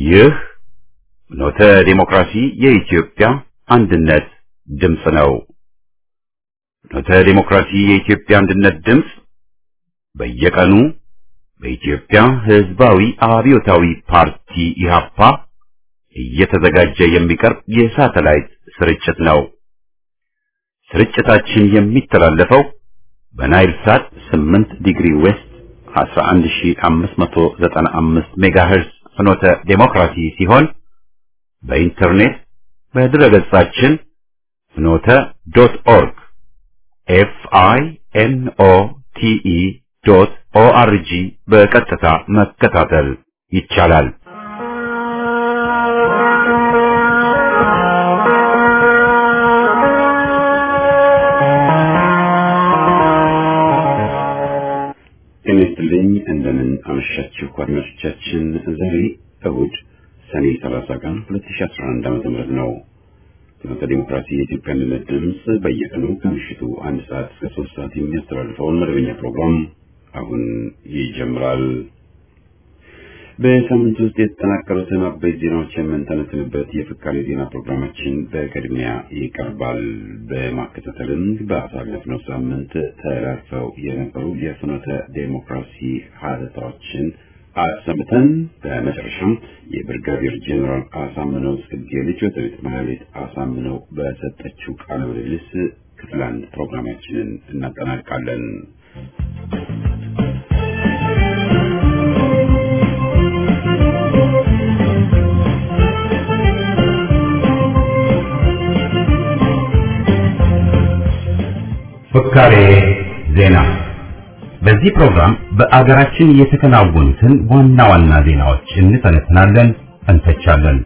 ይህ ኖተ ዴሞክራሲ የኢትዮጵያ አንድነት ድምፅ ነው። ኖተ ዴሞክራሲ የኢትዮጵያ አንድነት ድምፅ በየቀኑ በኢትዮጵያ ሕዝባዊ አብዮታዊ ፓርቲ ኢህአፓ እየተዘጋጀ የሚቀርብ የሳተላይት ስርጭት ነው። ስርጭታችን የሚተላለፈው በናይል ሳት 8 ዲግሪ ዌስት 11595 ሜጋሄርዝ ፍኖተ ዴሞክራሲ ሲሆን በኢንተርኔት በድረገጻችን ፍኖተ ዶት ኦርግ ኤፍ አይ ኤን ኦ ቲ ኢ ዶት ኦ አር ጂ በቀጥታ መከታተል ይቻላል። ጤና ይስጥልኝ። እንደምን አመሻችሁ አድማጮቻችን። ዛሬ እሁድ ሰኔ 30 ቀን 2011 ዓ.ም ነው። ፍኖተ ዲሞክራሲ የኢትዮጵያ አንድነት ድምፅ በየቀኑ ከምሽቱ አንድ ሰዓት እስከ ሶስት ሰዓት የሚያስተላልፈውን መደበኛ ፕሮግራም አሁን ይጀምራል። በሳምንት ውስጥ የተጠናቀሩትን አበይት ዜናዎች የምንተነትንበት የፍካሬ ዜና ፕሮግራማችን በቅድሚያ ይቀርባል። በማከታተልም በአሳለፍነው ሳምንት ተላልፈው የነበሩ የፍኖተ ዴሞክራሲ ሀተታዎችን አሰምተን በመጨረሻም የብርጋዴር ጄኔራል አሳምነው ጽጌ ልጅ ወይዘሪት ማህሌት አሳምነው በሰጠችው ቃለ ምልልስ ክፍል አንድ ፕሮግራማችንን እናጠናቃለን። ፍካሬ ዜና በዚህ ፕሮግራም በአገራችን የተከናወኑትን ዋና ዋና ዜናዎች እንተነትናለን፣ እንተቻለን።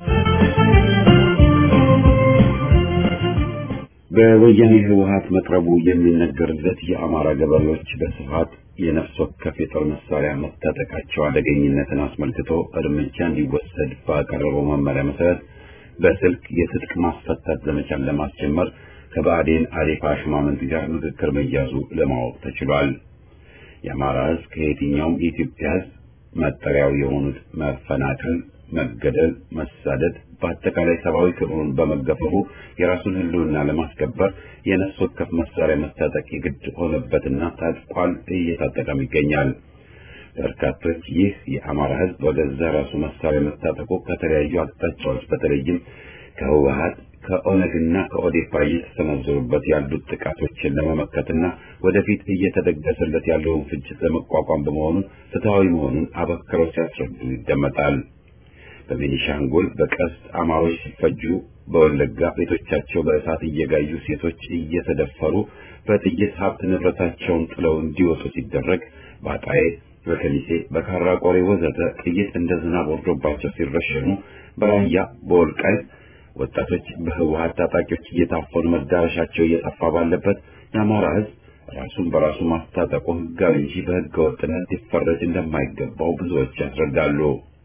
በወያኔ ህወሀት መቅረቡ የሚነገርለት የአማራ ገበሬዎች በስፋት የነፍስ ወከፍ የጦር መሳሪያ መታጠቃቸው አደገኝነትን አስመልክቶ እርምጃ እንዲወሰድ ባቀረበው መመሪያ መሰረት በስልክ የትጥቅ ማስፈታት ዘመቻን ለማስጀመር ከባዕዴን አዴፓ ሹማምንት ጋር ምክክር መያዙ ለማወቅ ተችሏል። የአማራ ህዝብ ከየትኛውም የኢትዮጵያ ህዝብ መጠሪያው የሆኑት መፈናቀል፣ መገደል፣ መሳደድ በአጠቃላይ ሰብአዊ ክብሩን በመገፈፉ የራሱን ህልውና ለማስከበር የነፍስ ወከፍ መሳሪያ መታጠቅ የግድ ሆነበትና ታጥቋል፣ እየታጠቀም ይገኛል። በርካቶች ይህ የአማራ ህዝብ በገዛ ራሱ መሳሪያ መታጠቁ ከተለያዩ አቅጣጫዎች በተለይም ከህወሀት ከኦነግና ከኦዴፓ እየተሰነዘሩበት ያሉት ጥቃቶችን ለመመከትና ወደፊት እየተደገሰለት ያለውን ፍጅት ለመቋቋም በመሆኑ ፍትሐዊ መሆኑን አበክረው ሲያስረዱ ይደመጣል። በቤኒሻንጉል በቀስት አማሮች ሲፈጁ፣ በወለጋ ቤቶቻቸው በእሳት እየጋዩ ሴቶች እየተደፈሩ በጥይት ሀብት ንብረታቸውን ጥለው እንዲወጡ ሲደረግ፣ በአጣዬ፣ በከሚሴ፣ በካራ ቆሬ ወዘተ ጥይት እንደ ዝናብ ወርዶባቸው ሲረሸኑ፣ በራያ በወልቃይት ወጣቶች በህወሀት ታጣቂዎች እየታፈኑ መዳረሻቸው እየጠፋ ባለበት የአማራ ህዝብ ራሱን በራሱ ማስታጠቁ ህጋዊ እንጂ በህገ ወጥነት ሊፈረጅ እንደማይገባው ብዙዎች ያስረዳሉ።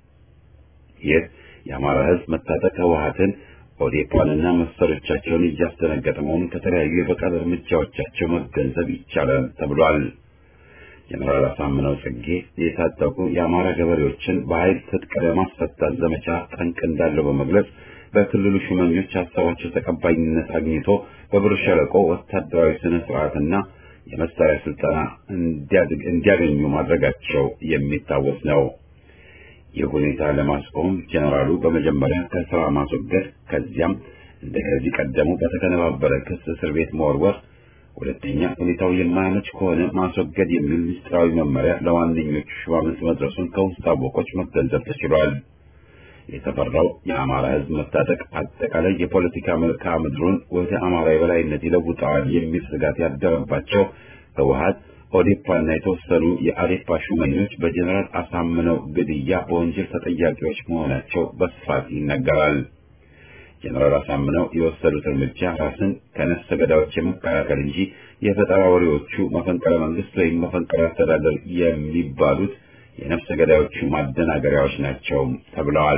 ይህ የአማራ ህዝብ መታጠቅ ህወሀትን ኦዴፓንና መሰሎቻቸውን እያስደነገጠ መሆኑን ከተለያዩ የበቀል እርምጃዎቻቸው መገንዘብ ይቻላል ተብሏል። ጀነራል አሳምነው ጽጌ የታጠቁ የአማራ ገበሬዎችን በኃይል ትጥቅ ለማስፈታት ዘመቻ ጠንቅ እንዳለው በመግለጽ በክልሉ ሹመኞች ሀሳባቸው ተቀባይነት አግኝቶ በብር ሸለቆ ወታደራዊ ስነ ስርዓትና የመሳሪያ ስልጠና እንዲያገኙ ማድረጋቸው የሚታወስ ነው። ይህ ሁኔታ ለማስቆም ጀነራሉ በመጀመሪያ ከስራ ማስወገድ፣ ከዚያም እንደ ከዚህ ቀደሙ በተቀነባበረ ክስ እስር ቤት መወርወር፣ ሁለተኛ ሁኔታው የማያመች ከሆነ ማስወገድ የሚል ምስጢራዊ መመሪያ ለዋነኞቹ ሹማምንት መድረሱን ከውስጥ አወቆች መገንዘብ ተችሏል። የተፈራው የአማራ ህዝብ መታጠቅ አጠቃላይ የፖለቲካ መልክዓ ምድሩን ወደ አማራ የበላይነት ይለውጠዋል የሚል ስጋት ያደረባቸው ህወሀት፣ ኦዴፓና የተወሰኑ የአዴፓ ሹመኞች በጀኔራል አሳምነው ግድያ በወንጀል ተጠያቂዎች መሆናቸው በስፋት ይነገራል። ጀኔራል አሳምነው የወሰዱት እርምጃ ራስን ከነፍሰ ገዳዮች የመከላከል እንጂ የፈጠራ ወሬዎቹ መፈንቅለ መንግስት ወይም መፈንቅለ አስተዳደር የሚባሉት የነፍሰ ገዳዮቹ ማደናገሪያዎች ናቸው ተብለዋል።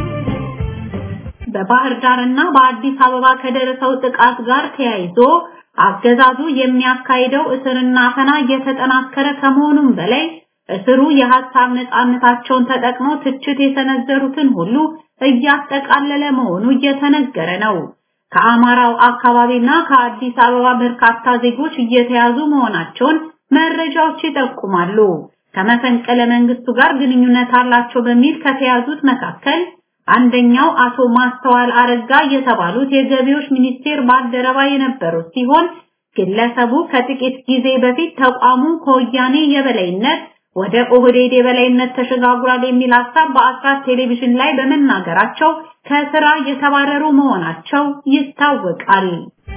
በባህር ዳር እና በአዲስ አበባ ከደረሰው ጥቃት ጋር ተያይዞ አገዛዙ የሚያካሂደው እስርና አፈና እየተጠናከረ ከመሆኑም በላይ እስሩ የሐሳብ ነጻነታቸውን ተጠቅመው ትችት የሰነዘሩትን ሁሉ እያጠቃለለ መሆኑ እየተነገረ ነው። ከአማራው አካባቢና ከአዲስ አበባ በርካታ ዜጎች እየተያዙ መሆናቸውን መረጃዎች ይጠቁማሉ። ከመፈንቅለ መንግስቱ ጋር ግንኙነት አላቸው በሚል ከተያዙት መካከል አንደኛው አቶ ማስተዋል አረጋ የተባሉት የገቢዎች ሚኒስቴር ባልደረባ የነበሩት ሲሆን ግለሰቡ ከጥቂት ጊዜ በፊት ተቋሙ ከወያኔ የበላይነት ወደ ኦህዴድ የበላይነት ተሸጋግሯል የሚል ሀሳብ በአስራት ቴሌቪዥን ላይ በመናገራቸው ከስራ የተባረሩ መሆናቸው ይታወቃል።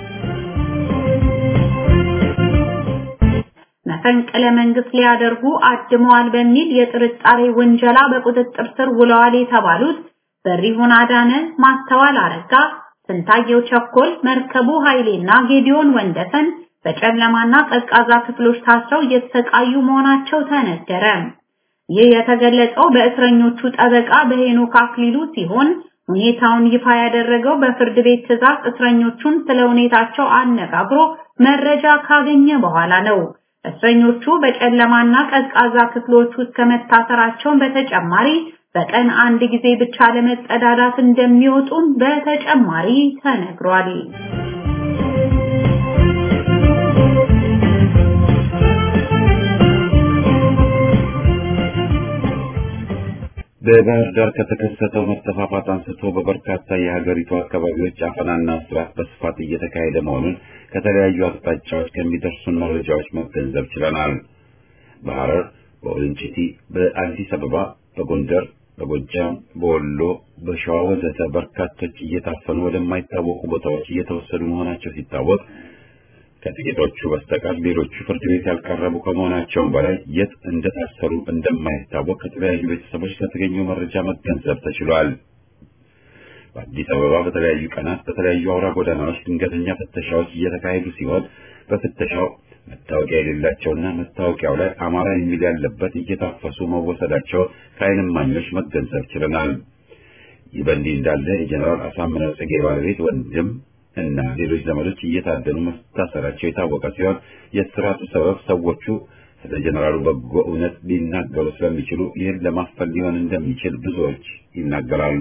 መፈንቅለ መንግስት ሊያደርጉ አድመዋል በሚል የጥርጣሬ ውንጀላ በቁጥጥር ስር ውለዋል የተባሉት በሪሁን አዳነ፣ ማስተዋል አረጋ፣ ስንታየው ቸኮል፣ መርከቡ ኃይሌና ጌዲዮን ወንደሰን በጨለማና ቀዝቃዛ ክፍሎች ታስረው እየተሰቃዩ መሆናቸው ተነገረ። ይህ የተገለጸው በእስረኞቹ ጠበቃ በሄኖክ አክሊሉ ሲሆን ሁኔታውን ይፋ ያደረገው በፍርድ ቤት ትዕዛዝ እስረኞቹን ስለ ሁኔታቸው አነጋግሮ መረጃ ካገኘ በኋላ ነው። እስረኞቹ በጨለማና ቀዝቃዛ ክፍሎች ውስጥ ከመታሰራቸውን በተጨማሪ በቀን አንድ ጊዜ ብቻ ለመጸዳዳት እንደሚወጡም በተጨማሪ ተነግሯል። በባህር ዳር ከተከሰተው መጠፋፋት አንስቶ በበርካታ የሀገሪቱ አካባቢዎች አፈናና እስራት በስፋት እየተካሄደ መሆኑን ከተለያዩ አቅጣጫዎች ከሚደርሱን መረጃዎች መገንዘብ ችለናል። በሐረር፣ በወልንጭቲ፣ በአዲስ አበባ፣ በጎንደር፣ በጎጃም፣ በወሎ፣ በሸዋ ወዘተ በርካቶች እየታፈኑ ወደማይታወቁ ቦታዎች እየተወሰዱ መሆናቸው ሲታወቅ ከጥቂቶቹ በስተቀር ሌሎቹ ፍርድ ቤት ያልቀረቡ ከመሆናቸውም በላይ የት እንደታሰሩ እንደማይታወቅ ከተለያዩ ቤተሰቦች ከተገኘው መረጃ መገንዘብ ተችሏል። በአዲስ አበባ በተለያዩ ቀናት በተለያዩ አውራ ጎዳናዎች ድንገተኛ ፍተሻዎች እየተካሄዱ ሲሆን በፍተሻው መታወቂያ የሌላቸውና መታወቂያው ላይ አማራ የሚል ያለበት እየታፈሱ መወሰዳቸው ከዓይን እማኞች መገንዘብ ችለናል። ይህ በእንዲህ እንዳለ የጀኔራል አሳምነው ጽጌ ባለቤት ወንድም እና ሌሎች ዘመዶች እየታደኑ መታሰራቸው የታወቀ ሲሆን የስራቱ ሰበብ ሰዎቹ ስለ ጀነራሉ በጎ እውነት ሊናገሩ ስለሚችሉ ይህን ለማፈል ሊሆን እንደሚችል ብዙዎች ይናገራሉ።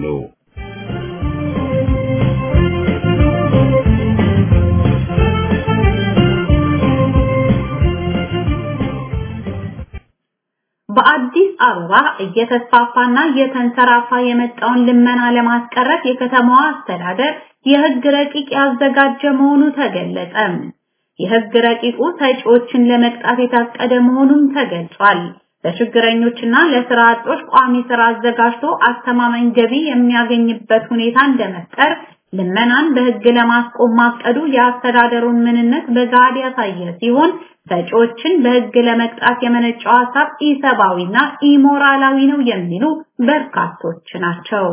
በአዲስ አበባ እየተስፋፋና እየተንሰራፋ የመጣውን ልመና ለማስቀረት የከተማዋ አስተዳደር የህግ ረቂቅ ያዘጋጀ መሆኑ ተገለጸ። የህግ ረቂቁ ሰጪዎችን ለመቅጣት የታቀደ መሆኑም ተገልጿል። ለችግረኞችና ለስራ አጦች ቋሚ ስራ አዘጋጅቶ አስተማማኝ ገቢ የሚያገኝበት ሁኔታ እንደመፍጠር ልመናን በህግ ለማስቆም ማቀዱ የአስተዳደሩን ምንነት በጋድ ያሳየ ሲሆን ሰጪዎችን በህግ ለመቅጣት የመነጨው ሀሳብ ኢሰብአዊና ኢሞራላዊ ነው የሚሉ በርካቶች ናቸው።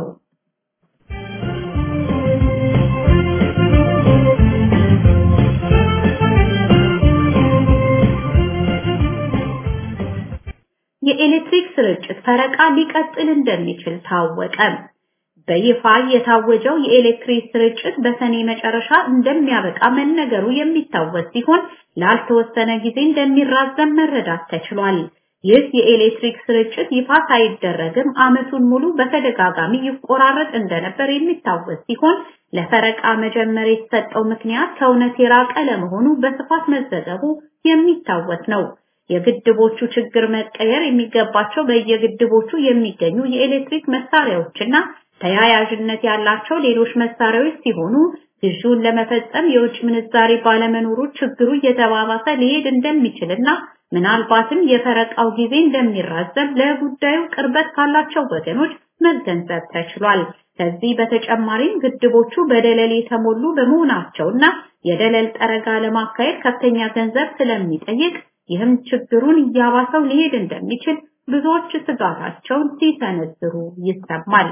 የኤሌክትሪክ ስርጭት ፈረቃ ሊቀጥል እንደሚችል ታወቀ። በይፋ የታወጀው የኤሌክትሪክ ስርጭት በሰኔ መጨረሻ እንደሚያበቃ መነገሩ የሚታወስ ሲሆን ላልተወሰነ ጊዜ እንደሚራዘም መረዳት ተችሏል። ይህ የኤሌክትሪክ ስርጭት ይፋ ሳይደረግም ዓመቱን ሙሉ በተደጋጋሚ ይቆራረጥ እንደነበር የሚታወስ ሲሆን ለፈረቃ መጀመር የተሰጠው ምክንያት ከእውነት የራቀ ለመሆኑ በስፋት መዘገቡ የሚታወስ ነው። የግድቦቹ ችግር መቀየር የሚገባቸው በየግድቦቹ የሚገኙ የኤሌክትሪክ መሳሪያዎችና ተያያዥነት ያላቸው ሌሎች መሳሪያዎች ሲሆኑ ግዢውን ለመፈጸም የውጭ ምንዛሬ ባለመኖሩ ችግሩ እየተባባሰ ሊሄድ እንደሚችልና ምናልባትም የፈረቃው ጊዜ እንደሚራዘም ለጉዳዩ ቅርበት ካላቸው ወገኖች መገንዘብ ተችሏል። ከዚህ በተጨማሪም ግድቦቹ በደለል የተሞሉ በመሆናቸውና የደለል ጠረጋ ለማካሄድ ከፍተኛ ገንዘብ ስለሚጠይቅ ይህም ችግሩን እያባሰው ሊሄድ እንደሚችል ብዙዎች ስጋታቸውን ሲሰነዝሩ ይሰማል።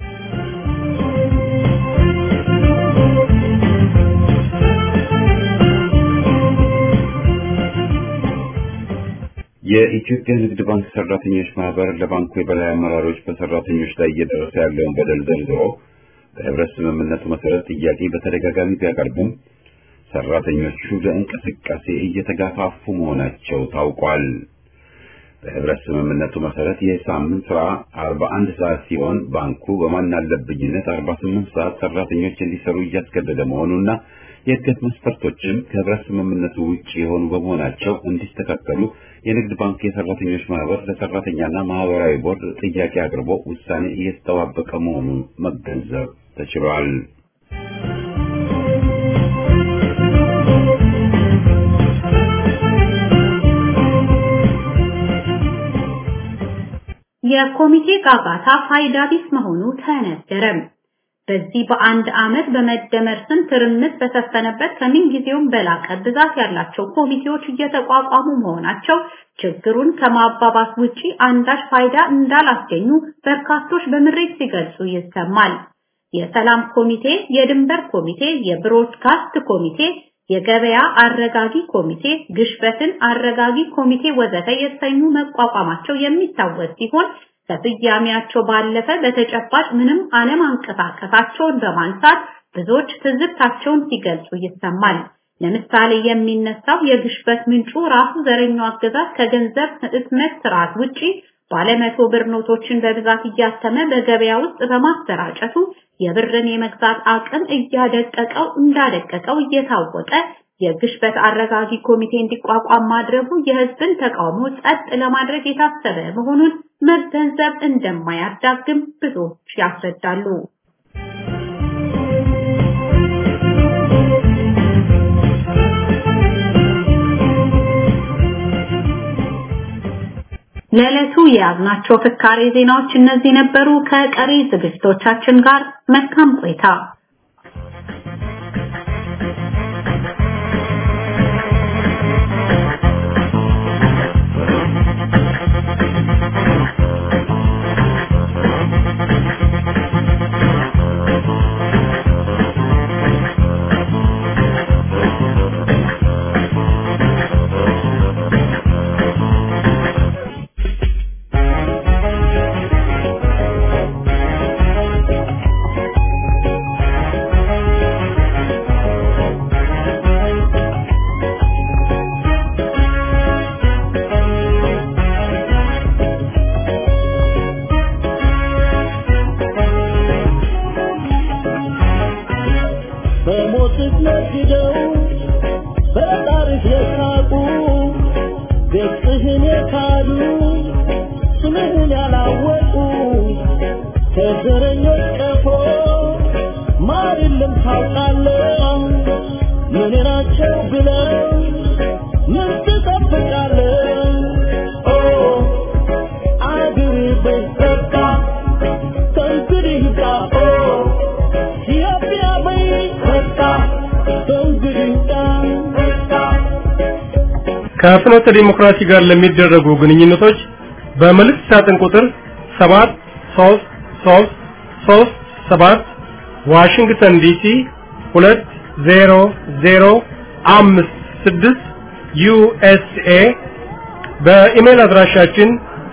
የኢትዮጵያ ንግድ ባንክ ሰራተኞች ማህበር ለባንኩ የበላይ አመራሮች በሰራተኞች ላይ እየደረሰ ያለውን በደል ዘርዝሮ በህብረት ስምምነቱ መሰረት ጥያቄ በተደጋጋሚ ቢያቀርብም ሰራተኞቹ ለእንቅስቃሴ እየተጋፋፉ መሆናቸው ታውቋል። በህብረት ስምምነቱ መሰረት የሳምንት ስራ 41 ሰዓት ሲሆን ባንኩ በማናለብኝነት 48 ሰዓት ሰራተኞች እንዲሰሩ እያስገደደ መሆኑና የእድገት መስፈርቶችም ከህብረት ስምምነቱ ውጭ የሆኑ በመሆናቸው እንዲስተካከሉ የንግድ ባንክ የሰራተኞች ማህበር ለሰራተኛና ማህበራዊ ቦርድ ጥያቄ አቅርቦ ውሳኔ እየተጠባበቀ መሆኑን መገንዘብ ተችሏል። የኮሚቴ ጋጋታ ፋይዳ ቢስ መሆኑ ተነገረም። በዚህ በአንድ ዓመት በመደመር ስም ትርምስ በሰፈነበት ከምን ጊዜውም በላቀ ብዛት ያላቸው ኮሚቴዎች እየተቋቋሙ መሆናቸው ችግሩን ከማባባስ ውጪ አንዳች ፋይዳ እንዳላስገኙ በርካቶች በምሬት ሲገልጹ ይሰማል። የሰላም ኮሚቴ፣ የድንበር ኮሚቴ፣ የብሮድካስት ኮሚቴ፣ የገበያ አረጋጊ ኮሚቴ፣ ግሽበትን አረጋጊ ኮሚቴ ወዘተ የተሰኙ መቋቋማቸው የሚታወስ ሲሆን ከስያሜያቸው ባለፈ በተጨባጭ ምንም አለማንቀሳቀሳቸውን በማንሳት ብዙዎች ትዝብታቸውን ሲገልጹ ይሰማል። ለምሳሌ የሚነሳው የግሽበት ምንጩ ራሱ ዘረኛው አገዛዝ ከገንዘብ ህትመት ስርዓት ውጪ ባለመቶ ብር ኖቶችን በብዛት እያተመ በገበያ ውስጥ በማሰራጨቱ የብርን የመግዛት አቅም እያደቀቀው እንዳደቀቀው እየታወቀ የግሽበት አረጋጊ ኮሚቴ እንዲቋቋም ማድረጉ የህዝብን ተቃውሞ ጸጥ ለማድረግ የታሰበ መሆኑን መገንዘብ እንደማያዳግም ብዙዎች ያስረዳሉ። ለዕለቱ የያዝናቸው ፍካሬ ዜናዎች እነዚህ ነበሩ። ከቀሪ ዝግጅቶቻችን ጋር መልካም ቆይታ። በሞትህ ነግደው በጣርህ የሳቁ ገጽህን የካዱ ስምህን ያላወቁ ከዘረኞች ቀፎ ማር የለም ታውቃለህ ምን ናቸው ብለው ምን ትጠብቃለህ ኦ አገር በበቃ ከእንግዲህ ይብቃ ኦ ኢትዮጵያ በይ በቃ ከእንግዲህ ይብቃ ከፍኖተ ዲሞክራሲ ጋር ለሚደረጉ ግንኙነቶች በመልእክት ሳጥን ቁጥር 7 3 3 3 7 ዋሽንግተን ዲሲ 20056 ዩኤስኤ በኢሜል አድራሻችን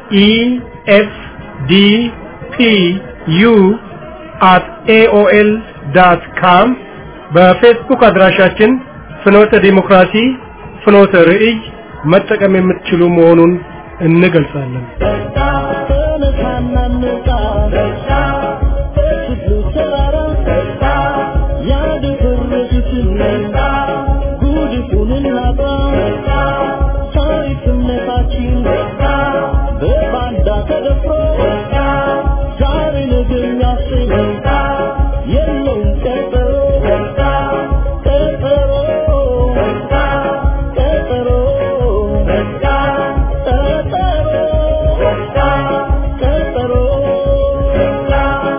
efdpu at aol.com በፌስቡክ አድራሻችን ፍኖተ ዲሞክራሲ ፍኖተ ርዕይ መጠቀም የምትችሉ መሆኑን እንገልጻለን። በቃ ተነሳና እንውጣ በቃ በትግሉ ተራራ በቃ ያደፈረሱትን በቃ ጉድፉን እናጥራ በቃ ታሪክነታችን በቃ በባንዳ ተደፍሮ በቃ ዛሬ ነገ የሚያሰኝ በቃ የለውም ቀጠሮ በቃ ቀጠሮ በቃ ቀጠሮ በቃ ቀጠሮ በቃ ቀጠሮ በቃ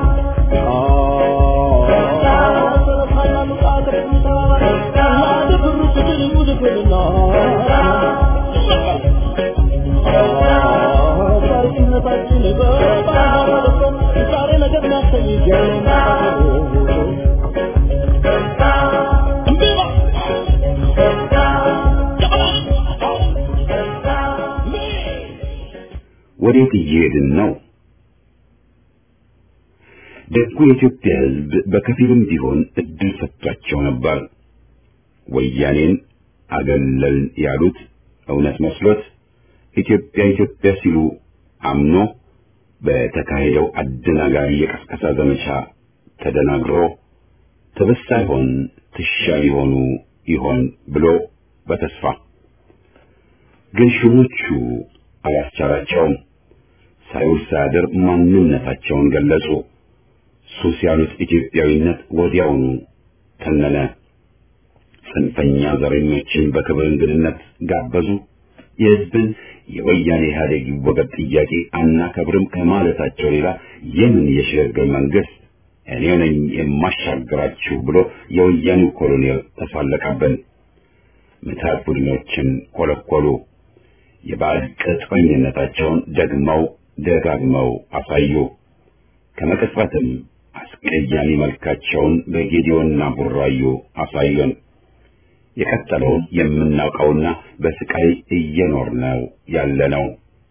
ወዴት እየሄድን ነው? ደጉ የኢትዮጵያ ሕዝብ በከፊልም ቢሆን እድል ሰጥቷቸው ነበር። ወያኔን አገለልን ያሉት እውነት መስሎት ኢትዮጵያ ኢትዮጵያ ሲሉ አምኖ በተካሄደው አደናጋሪ የቀስቀሳ ዘመቻ ተደናግሮ ትብስ ሳይሆን ትሻል ይሆኑ ይሆን ብሎ በተስፋ ግን ሹሞቹ አላስቻላቸውም። ሳይውል ሳያድር ማንነታቸውን ገለጹ። ሱስ ያሉት ኢትዮጵያዊነት ወዲያውኑ ተነነ። ጽንፈኛ ዘረኞችን በክብር እንግድነት ጋበዙ። የሕዝብን የወያኔ ኢህአዴግ ይወገድ ጥያቄ አናከብርም ከማለታቸው ሌላ የምን የሽግግር መንግስት እኔ ነኝ የማሻግራችሁ ብሎ የወያኔው ኮሎኔል ተሳለቀብን። ምታት ቡድኖችን ኮለኮሉ። የባዕድ ቅጥረኝነታቸውን ደግመው ደጋግመው አሳዩ። ከመቅጽበትም አስቀያሚ መልካቸውን በጌዲዮንና ቡራዩ አሳዩን። የቀጠለውን የምናውቀውና በስቃይ እየኖርነው ያለነው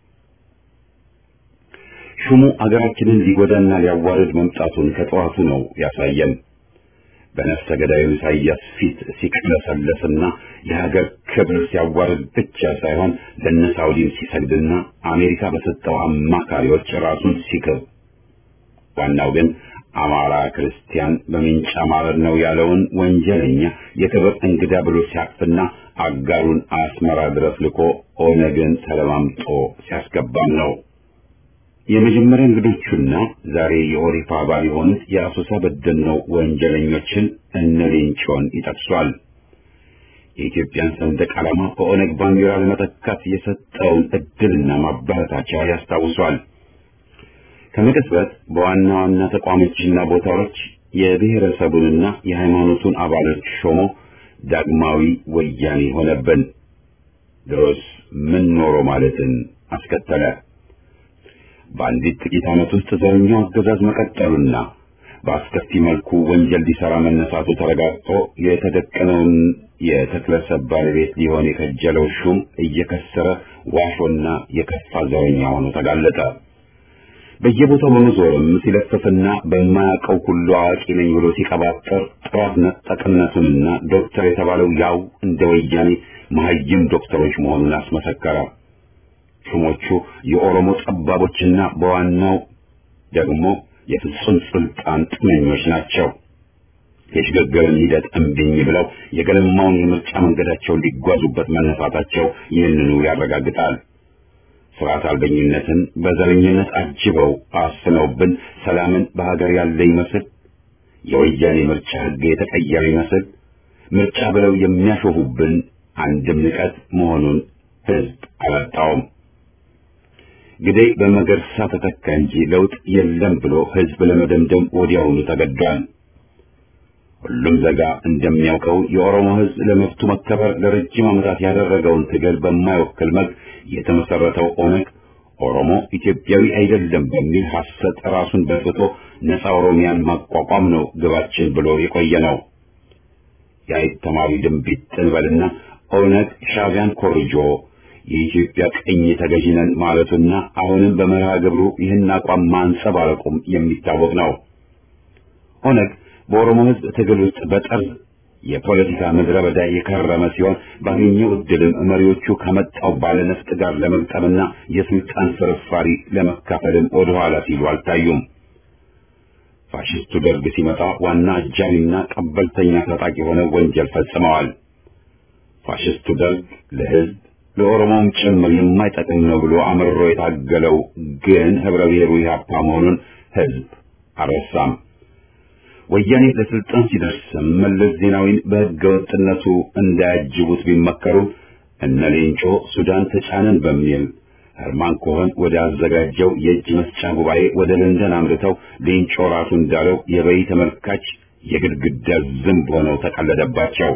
ሹሙ አገራችንን ሊጎዳና ሊያዋርድ መምጣቱን ከጠዋቱ ነው ያሳየን። በነፍሰ ገዳዩ ኢሳያስ ፊት ሲቅለሰለስና የሀገር ክብር ሲያዋርድ ብቻ ሳይሆን ለነ ሳውዲም ሲሰግድና አሜሪካ በሰጠው አማካሪዎች ራሱን ሲክብ፣ ዋናው ግን አማራ ክርስቲያን በሚንጫ ማረድ ነው ያለውን ወንጀለኛ የክብር እንግዳ ብሎ ሲያቅፍና አጋሩን አስመራ ድረስ ልኮ ኦነግን ተለማምጦ ሲያስገባም ነው። የመጀመሪያ እንግዶቹና ዛሬ የኦሪፋ አባል የሆኑት የአሶሳ በደልነው ወንጀለኞችን እነ ሌንጮን ይጠቅሷል። የኢትዮጵያን ሰንደቅ ዓላማ በኦነግ ባንዲራ ለመተካት የሰጠውን እድልና ማበረታቻ ያስታውሷል። ከመቅጽበት በዋና ዋና ተቋሞችና ቦታዎች የብሔረሰቡንና የሃይማኖቱን አባሎች ሾሞ ዳግማዊ ወያኔ ሆነብን። ድሮስ ምን ኖሮ ማለትን አስከተለ። በአንዲት ጥቂት ዓመት ውስጥ ዘረኛው አገዛዝ መቀጠሉና በአስከፊ መልኩ ወንጀል ሊሰራ መነሳቱ ተረጋግጦ የተደቀነውን የተክለሰብ ባለቤት ሊሆን የከጀለው ሹም እየከሰረ ዋሾና የከፋ ዘረኛ ሆኖ ተጋለጠ። በየቦታው በመዞርም ሲለፍፍና በማያውቀው ሁሉ አዋቂ ነኝ ብሎ ሲቀባጠር ጥራት ነጠቅነቱንና ዶክተር የተባለው ያው እንደ ወያኔ መሀይም ዶክተሮች መሆኑን አስመሰከረ። ሹሞቹ የኦሮሞ ጠባቦችና በዋናው ደግሞ የፍጹም ስልጣን ጥመኞች ናቸው። የሽግግርን ሂደት እምቢኝ ብለው የገለማውን የምርጫ መንገዳቸውን ሊጓዙበት መነሳታቸው ይህንኑ ያረጋግጣል። ስርዓት አልበኝነትን በዘረኝነት አጅበው አስነውብን ሰላምን በሀገር ያለ ይመስል የወያኔ ምርጫ ሕግ የተቀየረ ይመስል ምርጫ ብለው የሚያሾፉብን አንድም ንቀት መሆኑን ሕዝብ አላጣውም። ግዴ በመገርሳ ተተካ እንጂ ለውጥ የለም ብሎ ሕዝብ ለመደምደም ወዲያውኑ ተገዷል። ሁሉም ዘጋ እንደሚያውቀው የኦሮሞ ሕዝብ ለመብቱ መከበር ለረጅም ዓመታት ያደረገውን ትግል በማይወክል መልክ የተመሰረተው ኦነግ ኦሮሞ ኢትዮጵያዊ አይደለም በሚል ሐሰት ራሱን በጥቶ ነፃ ኦሮሚያን ማቋቋም ነው ግባችን ብሎ የቆየ ነው። የአይት ተማሪ ድንቢጥ ጥንበልና ኦነግ ሻዕቢያን ኮርጆ የኢትዮጵያ ቅኝ ተገዢ ነን ማለቱና አሁንም በመርሃ ግብሩ ይህን አቋም ማንጸባረቁም የሚታወቅ ነው። ኦነግ በኦሮሞ ሕዝብ ትግል ውስጥ በጠርዝ የፖለቲካ ምድረ በዳ የከረመ ሲሆን ባገኘው እድልም መሪዎቹ ከመጣው ባለነፍጥ ጋር ለመግጠምና የስልጣን ፍርፋሪ ለመካፈልም ወደኋላ ሲሉ አልታዩም። ፋሽስቱ ደርግ ሲመጣ ዋና አጃቢና ቀበልተኛ ታጣቂ ሆነው ወንጀል ፈጽመዋል። ፋሽስቱ ደርግ ለሕዝብ ለኦሮሞም ጭምር የማይጠቅም ነው ብሎ አምርሮ የታገለው ግን ህብረ ብሔሩ ኢህአፓ መሆኑን ሕዝብ አልረሳም። ወያኔ ለስልጣን ሲደርስም መለስ ዜናዊን በሕገ ወጥነቱ እንዳያጅቡት ቢመከሩም እነ ሌንጮ ሱዳን ተጫነን በሚል ህርማን ኮኸን ወደ አዘጋጀው የእጅ መስጫ ጉባኤ ወደ ለንደን አምርተው ሌንጮ ራሱ እንዳለው የበይ ተመልካች የግድግዳ ዝንብ ሆነው ተቀለደባቸው።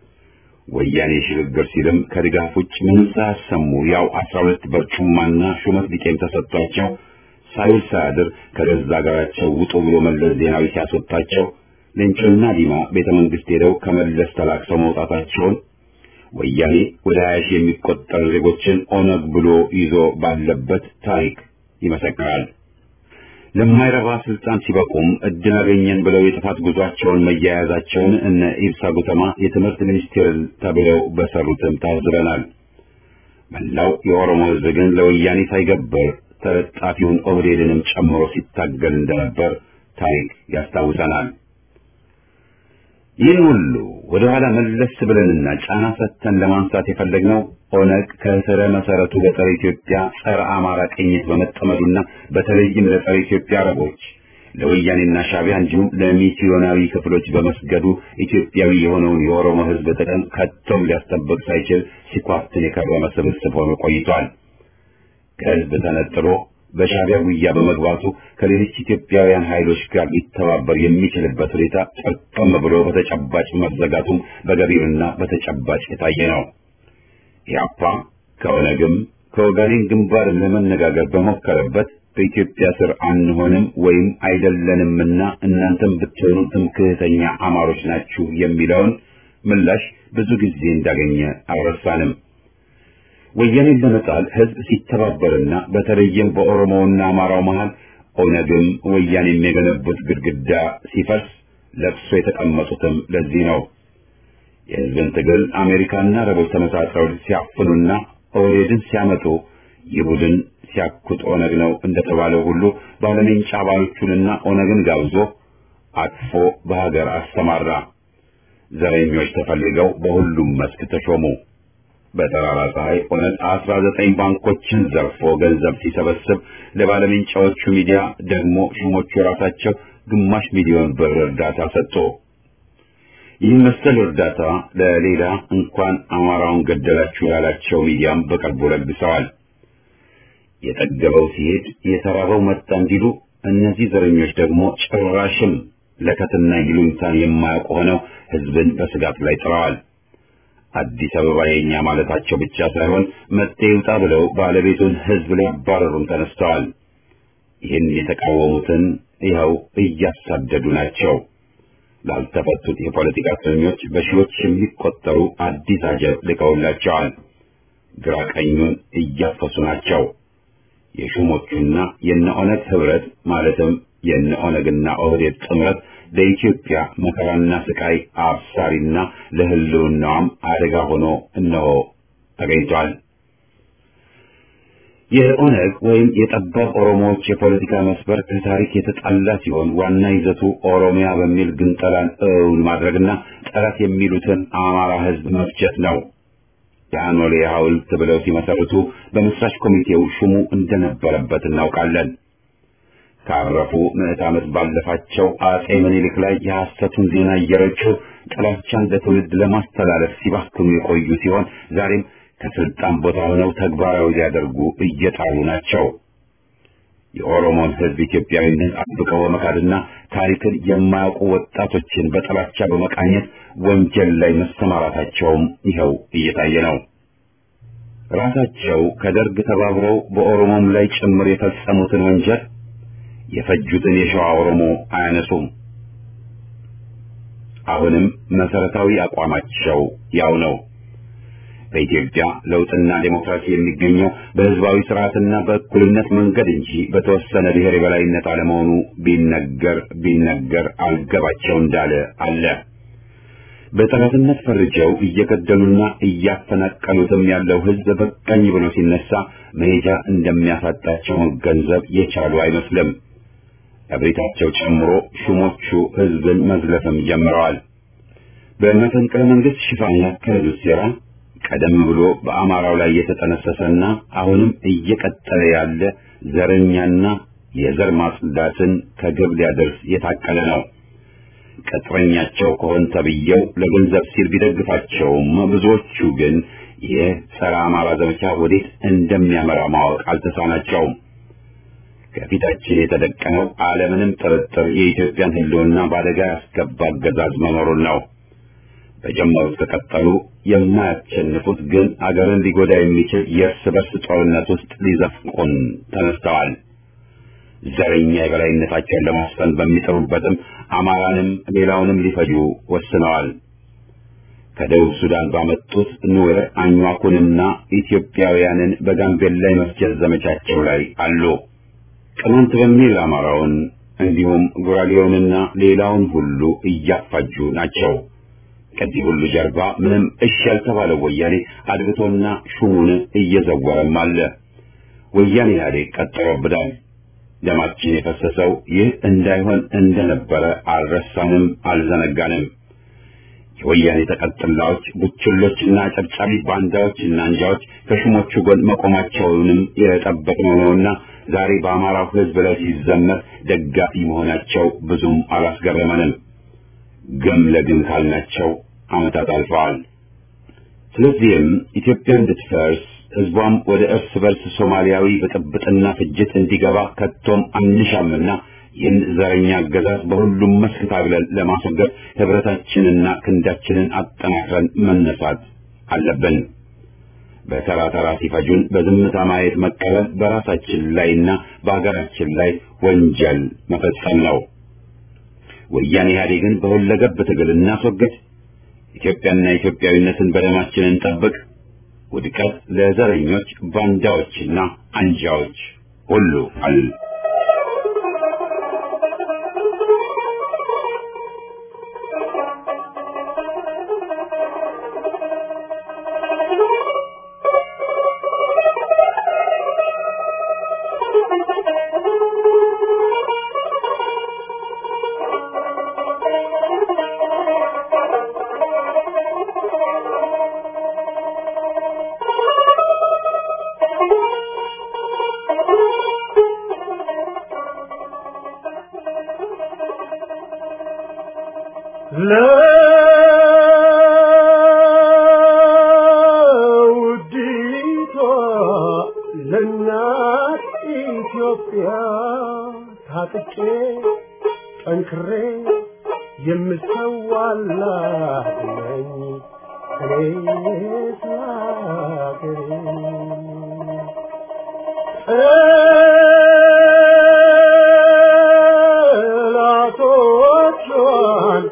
ወያኔ ሽግግር ሲልም ከድጋፍ ውጭ ምንም ሳያሰሙ ያው አስራ ሁለት በርጩማና ሹመት ቢጤም ተሰጥቷቸው ሳይውል ሳያድር ከገዛ ሀገራቸው ውጡ ብሎ መለስ ዜናዊ ሲያስወጣቸው ሌንጮና ዲማ ቤተ መንግስት ሄደው ከመለስ ተላክሰው መውጣታቸውን ወያኔ ወደ ሀያ ሺህ የሚቆጠሩ ዜጎችን ኦነግ ብሎ ይዞ ባለበት ታሪክ ይመሰክራል። ለማይረባ ስልጣን ሲበቁም እድል አገኘን ብለው የጥፋት ጉዟቸውን መያያዛቸውን እነ ኢብሳ ጉተማ የትምህርት ሚኒስቴር ተብለው በሰሩትም ታዝበናል። መላው የኦሮሞ ሕዝብ ግን ለወያኔ ሳይገብር ተለጣፊውን ኦህዴድንም ጨምሮ ሲታገል እንደነበር ታሪክ ያስታውሰናል። ይህን ሁሉ ወደ ኋላ መለስ ብለንና ጫና ሰጥተን ለማንሳት የፈለግነው ኦነግ ከስረ መሰረቱ በጸረ ኢትዮጵያ ጸረ አማራ ቅኝት በመጠመዱና በተለይም ለጸረ ኢትዮጵያ አረቦች ለወያኔና ሻቢያ እንዲሁም ለሚስዮናዊ ክፍሎች በመስገዱ ኢትዮጵያዊ የሆነውን የኦሮሞ ሕዝብ ጥቅም ከቶም ሊያስጠብቅ ሳይችል ሲኳትን የከረመ ስብስብ ሆኖ ቆይቷል። ከሕዝብ ተነጥሎ በሻቢያ ጉያ በመግባቱ ከሌሎች ኢትዮጵያውያን ኃይሎች ጋር ሊተባበር የሚችልበት ሁኔታ ጠርቀም ብሎ በተጨባጭ መዘጋቱም በገቢርና በተጨባጭ የታየ ነው። ኢህአፓ ከኦነግም ከኦጋዴን ግንባር ለመነጋገር በሞከረበት በኢትዮጵያ ስር አንሆንም ወይም አይደለንምና እናንተም ብትሆኑ ትምክህተኛ አማሮች ናችሁ የሚለውን ምላሽ ብዙ ጊዜ እንዳገኘ አልረሳንም። ወያኔን ለመጣል ህዝብ ሲተባበርና በተለይም በኦሮሞውና አማራው መሃል ኦነግም ወያኔም የገነቡት ግድግዳ ሲፈርስ ለቅሶ የተቀመጡትም ለዚህ ነው። የህዝብን ትግል አሜሪካና አረቦች ተመሳጥረው ሲያፍኑና ኦህዴድን ሲያመጡ ይህ ቡድን ሲያኩት ኦነግ ነው እንደተባለው ሁሉ ባለሜንጫ አባሎቹንና ኦነግን ጋብዞ አቅፎ በሀገር አሰማራ። ዘረኞች ተፈልገው በሁሉም መስክ ተሾሙ። በጠራራ ፀሐይ ኦነግ አስራ ዘጠኝ ባንኮችን ዘርፎ ገንዘብ ሲሰበስብ ለባለሜንጫዎቹ ሚዲያ ደግሞ ሹሞቹ ራሳቸው ግማሽ ሚሊዮን ብር እርዳታ ሰጡ። ይህ መሰል እርዳታ ለሌላ እንኳን አማራውን ገደላችሁ ያላቸው ሚዲያም በቅርቡ ለግሰዋል። የጠገበው ሲሄድ የተራበው መጣ እንዲሉ እነዚህ ዘረኞች ደግሞ ጭራሽም ለከትና ይሉኝታን የማያውቁ ሆነው ህዝብን በስጋት ላይ ጥለዋል። አዲስ አበባ የኛ ማለታቸው ብቻ ሳይሆን መጤ ይውጣ ብለው ባለቤቱን ህዝብ ሊያባረሩም ተነስተዋል። ይህን የተቃወሙትን ይኸው እያሳደዱ ናቸው። ላልተፈቱት የፖለቲካ እስረኞች በሺዎች የሚቆጠሩ አዲስ አጀብ ልከውላቸዋል። ግራ ቀኙን እያፈሱ ናቸው። የሹሞቹና የነ ኦነግ ህብረት ማለትም የነ ኦነግና ኦህዴድ ጥምረት ለኢትዮጵያ መከራና ስቃይ አብሳሪና ለህልውናዋም አደጋ ሆኖ እነሆ ተገኝቷል። የኦነግ ወይም የጠባብ ኦሮሞዎች የፖለቲካ መስበር ከታሪክ የተጣላ ሲሆን ዋና ይዘቱ ኦሮሚያ በሚል ግንጠላን እውን ማድረግና ጠላት የሚሉትን አማራ ህዝብ መፍጀት ነው። የአኖሌ ሐውልት ብለው ሲመሰርቱ በመስራች ኮሚቴው ሹሙ እንደነበረበት እናውቃለን። ካረፉ ምዕት ዓመት ባለፋቸው አጼ ምኒልክ ላይ የሐሰቱን ዜና እየረጩ ጥላቻን ለትውልድ ለማስተላለፍ ሲባክኑ የቆዩ ሲሆን ዛሬም ከስልጣን ቦታ ሆነው ተግባራዊ ሊያደርጉ እየጣሩ ናቸው። የኦሮሞን ህዝብ ኢትዮጵያዊነት አጥብቀው በመካድና ታሪክን የማያውቁ ወጣቶችን በጥላቻ በመቃኘት ወንጀል ላይ መሰማራታቸውም ይኸው እየታየ ነው። ራሳቸው ከደርግ ተባብረው በኦሮሞም ላይ ጭምር የፈጸሙትን ወንጀል የፈጁትን የሸዋ ኦሮሞ አያነሱም። አሁንም መሰረታዊ አቋማቸው ያው ነው። በኢትዮጵያ ለውጥና ዴሞክራሲ የሚገኘው በህዝባዊ ስርዓትና በእኩልነት መንገድ እንጂ በተወሰነ ብሔር የበላይነት አለመሆኑ ቢነገር ቢነገር አልገባቸው እንዳለ አለ። በጠላትነት ፈርጀው እየገደሉና እያፈናቀሉትም ያለው ህዝብ በቀኝ ብሎ ሲነሳ መሄጃ እንደሚያሳጣቸው መገንዘብ የቻሉ አይመስልም። እብሪታቸው ጨምሮ ሹሞቹ ህዝብን መዝለፍም ጀምረዋል። በመፈንቅለ መንግስት ሽፋን ያካሄዱት ሴራ ቀደም ብሎ በአማራው ላይ የተጠነሰሰና አሁንም እየቀጠለ ያለ ዘረኛና የዘር ማጽዳትን ከግብ ሊያደርስ የታቀለ ነው። ቅጥረኛቸው ከሆን ተብዬው ለገንዘብ ሲል ቢደግፋቸውም ብዙዎቹ ግን ይህ ጸረ አማራ ዘመቻ ወዴት እንደሚያመራ ማወቅ አልተሳናቸውም። ከፊታችን የተደቀነው አለምንም ጥርጥር የኢትዮጵያን ህልውና በአደጋ ያስገባ አገዛዝ መኖሩን ነው። በጀመሩት ከቀጠሉ የማያሸንፉት ግን አገርን ሊጎዳ የሚችል የእርስ በርስ ጦርነት ውስጥ ሊዘፍቁን ተነስተዋል። ዘረኛ የበላይነታቸውን ለማስፈን በሚጥሩበትም አማራንም ሌላውንም ሊፈጁ ወስነዋል። ከደቡብ ሱዳን ባመጡት ኑዌር አኟኩንና ኢትዮጵያውያንን በጋምቤላ የመፍጀት ዘመቻቸው ላይ አሉ። ቅማንት በሚል አማራውን እንዲሁም ጉራጌውንና ሌላውን ሁሉ እያፋጁ ናቸው። ከዚህ ሁሉ ጀርባ ምንም እሺ ያልተባለው ወያኔ አድብቶና ሹሙን እየዘወረም አለ። ወያኔ ኢህአዴግ ቀጥሮብናል። ደማችን የፈሰሰው ይህ እንዳይሆን እንደነበረ አልረሳንም፣ አልዘነጋንም። የወያኔ ተቀጥላዎች ቡችሎችና ጨብጫቢ ባንዳዎችና አንጃዎች ከሹሞቹ ጎን መቆማቸውንም የጠበቅነው ነውና ዛሬ በአማራው ሕዝብ ላይ ሲዘመር ደጋፊ መሆናቸው ብዙም አላስገረመንም። ግም ለግም ካልናቸው ዓመታት አልፈዋል። ስለዚህም ኢትዮጵያ እንድትፈርስ ሕዝቧም ወደ እርስ በርስ ሶማሊያዊ ብጥብጥና ፍጅት እንዲገባ ከቶም አንሻምና ይህን ዘረኛ አገዛዝ በሁሉም መስክ ታግለን ለማስወገድ ህብረታችንና ክንዳችንን አጠናክረን መነሳት አለብን። በተራ ተራ ሲፈጁን በዝምታ ማየት መቀበል በራሳችን ላይና በሀገራችን ላይ ወንጀል መፈጸም ነው። ወያኔ ኢህአዴግን በሁለገብ ትግል እናስወግድ። ኢትዮጵያና ኢትዮጵያዊነትን በደማችን እንጠብቅ። ውድቀት ለዘረኞች ባንዳዎችና አንጃዎች ሁሉ አል ለውዲቷ ለእናት ኢትዮጵያ ታጥቄ ጠንክሬ የምሰዋላት ነኝ እኔ ስላገሬ ጠላቶቿን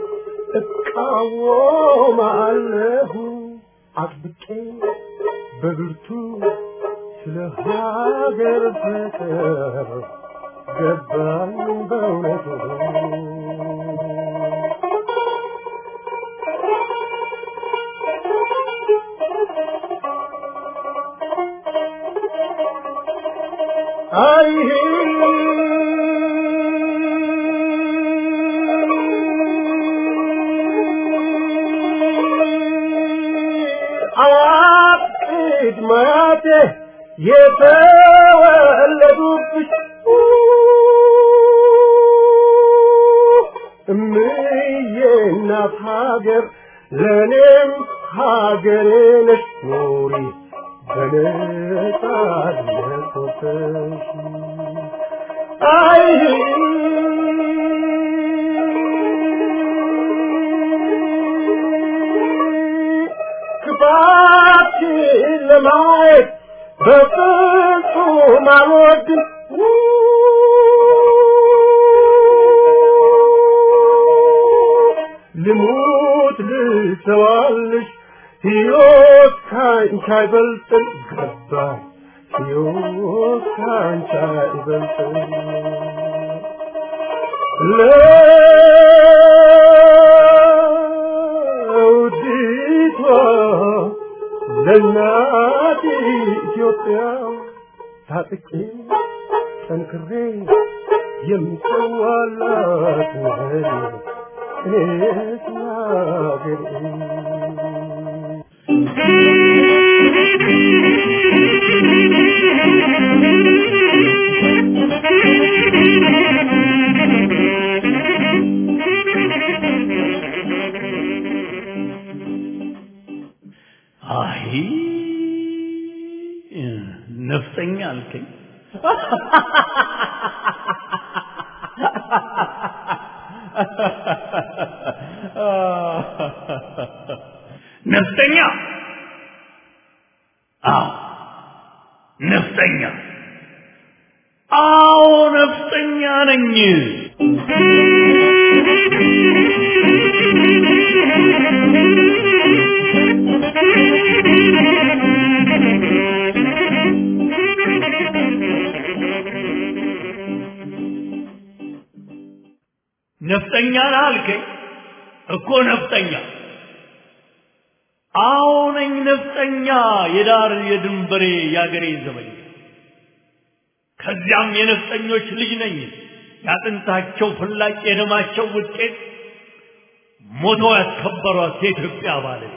እቃወማለሁ አጥብቄ በብርቱ ስለ ሀገር ፍቅር ገባኝ በእውነቱ አይ አቅድ ማቴ የተወለዱብሽ እምዬ እናት ሀገር ለእኔም ሀገሬ ነሽ ኑሪ በነጻነት ወጥተሽ አይ ክፋትሽን ለማየት በፍጹም አልወድም ልሙት ልሰዋልሽ ሕይወት ካንቺ አይበልጥም ገባኝ ሕይወት ካንቺ አይበልጥም ለውዲቷ ለእናት ኢትዮጵያ ታጥቄ ጠንክሬ የምሰዋላት ነኝ እኔስ ናገሬ አይ ነፍጠኛ አልከኝ። ነፍጠኛ? አዎ ነፍጠኛ። አዎ ነፍጠኛ ነኝ። ነፍጠኛ ነህ አልከኝ እኮ ነፍጠኛ አዎ ነኝ ነፍጠኛ የዳር የድንበሬ የአገሬ ዘመኝ ከዚያም የነፍጠኞች ልጅ ነኝ ያጥንታቸው ፍላጭ የደማቸው ውጤት ሞተው ያስከበሯት የኢትዮጵያ ባለቤት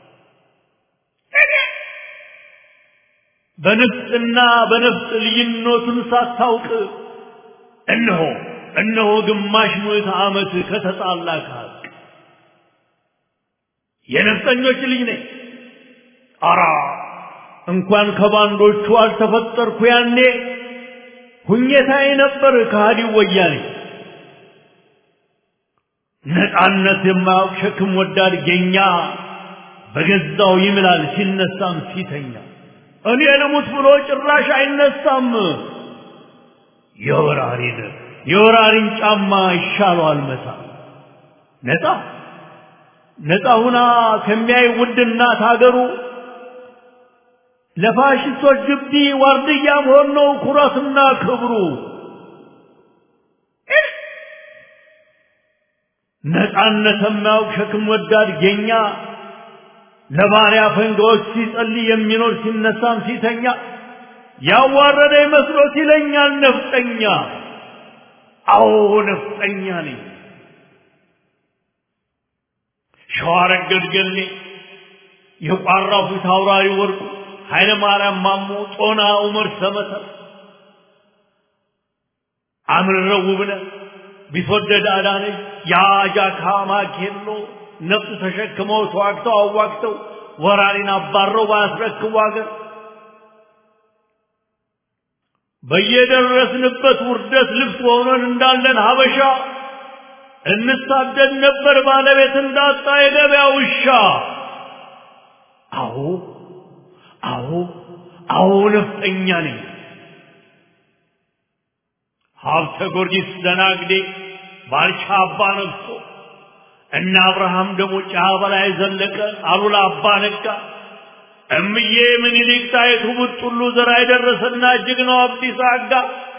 በንፍጥና በነፍጥ ልዩነቱን ሳታውቅ እነሆ እነሆ ግማሽ ምዕተ ዓመት ከተጣላ ከሀቅ የነፍጠኞች ልጅ ነኝ። አራ እንኳን ከባንዶቹ አልተፈጠርኩ ያኔ ሁኘታዬ ነበር ከሃዲው ወያኔ። ነፃነት የማያውቅ ሸክም ወዳድ ጌኛ በገዛው ይምላል ሲነሳም ሲተኛ እኔ ልሙት ብሎ ጭራሽ አይነሳም። የወራሪን የወራሪን ጫማ ይሻለዋል መታ ነፃ ነፃ ሁና ከሚያይ ውድ እናት ሀገሩ ለፋሽስቶች ግቢ ዋርድያ መሆን ነው ኩራትና ክብሩ። ነፃነት የማያውቅ ሸክም ወዳድ ጌኛ ለባሪያ ፈንጋዎች ሲጸልይ የሚኖር ሲነሳም ሲተኛ ያዋረደ መስሎት ይለኛል ነፍጠኛ። አዎ ነፍጠኛ ነኝ። ሸዋረገድ ገሌ የቋራው ፊት አውራሪ ወርቁ ኃይለ ማርያም ማሞ ጦና ዑመር ሰመተር አምርረው ውብነህ ቢትወደድ አዳነች የአጃካ ማኬሎ ነፍጥ ተሸክመው ተዋግተው አዋግተው ወራሪን አባረው ባያስረክቡ አገር በየደረስንበት ውርደት ልብስ ሆነን እንዳለን ሀበሻ እንሳደድ ነበር ባለቤት እንዳጣ የገበያ ውሻ። አዎ አዎ አዎ ነፍጠኛ ነኝ። ሀብተ ጊዮርጊስ ደናግዴ ባልቻ አባ ነግሶ እነ አብርሃም ደግሞ ጫ በላይ ዘለቀ አሉላ አባ ነጋ እምዬ ምኒልክ ጣይቱ ቡጥሉ ዘራ የደረሰና ጀግናው አብዲሳ አጋ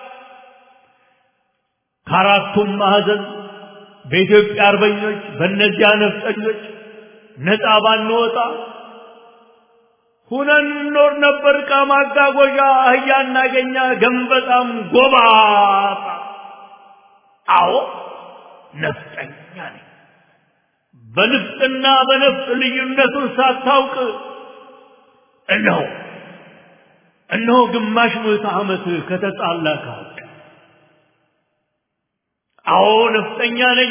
ከአራቱም ማዕዘን በኢትዮጵያ አርበኞች በእነዚያ ነፍጠኞች ነፃ ባንወጣ ሁነን እንኖር ነበር። ዕቃ ማጓጓዣ አህያ እናገኛ ገንበጣም ጎባጣ። አዎ ነፍጠኛ ነኝ። በንፍጥና በነፍጥ ልዩነቱን ሳታውቅ እነሆ እነሆ ግማሽ ምዕተ ዓመት ከተጣላ ከሀቅ አዎ ነፍጠኛ ነኝ።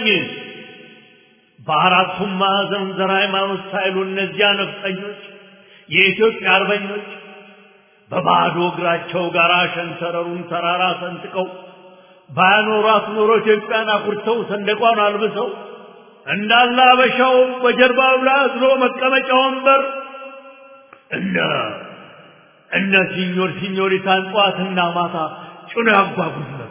በአራቱም ማዕዘን ዘር ሃይማኖት ሳይሉ እነዚያ ነፍጠኞች የኢትዮጵያ አርበኞች በባዶ እግራቸው ጋራ ሸንተረሩን ተራራ ሰንጥቀው ባያኖሯት ኖሮ ኢትዮጵያን አኩርተው ሰንደቋን አልብሰው እንዳለ አበሻው በጀርባው ላይ አዝሎ መቀመጫ ወንበር እነ እነ ሲኞር ሲኞሪታን ጠዋትና ማታ ጭኖ ያጓጉዝ ነበር።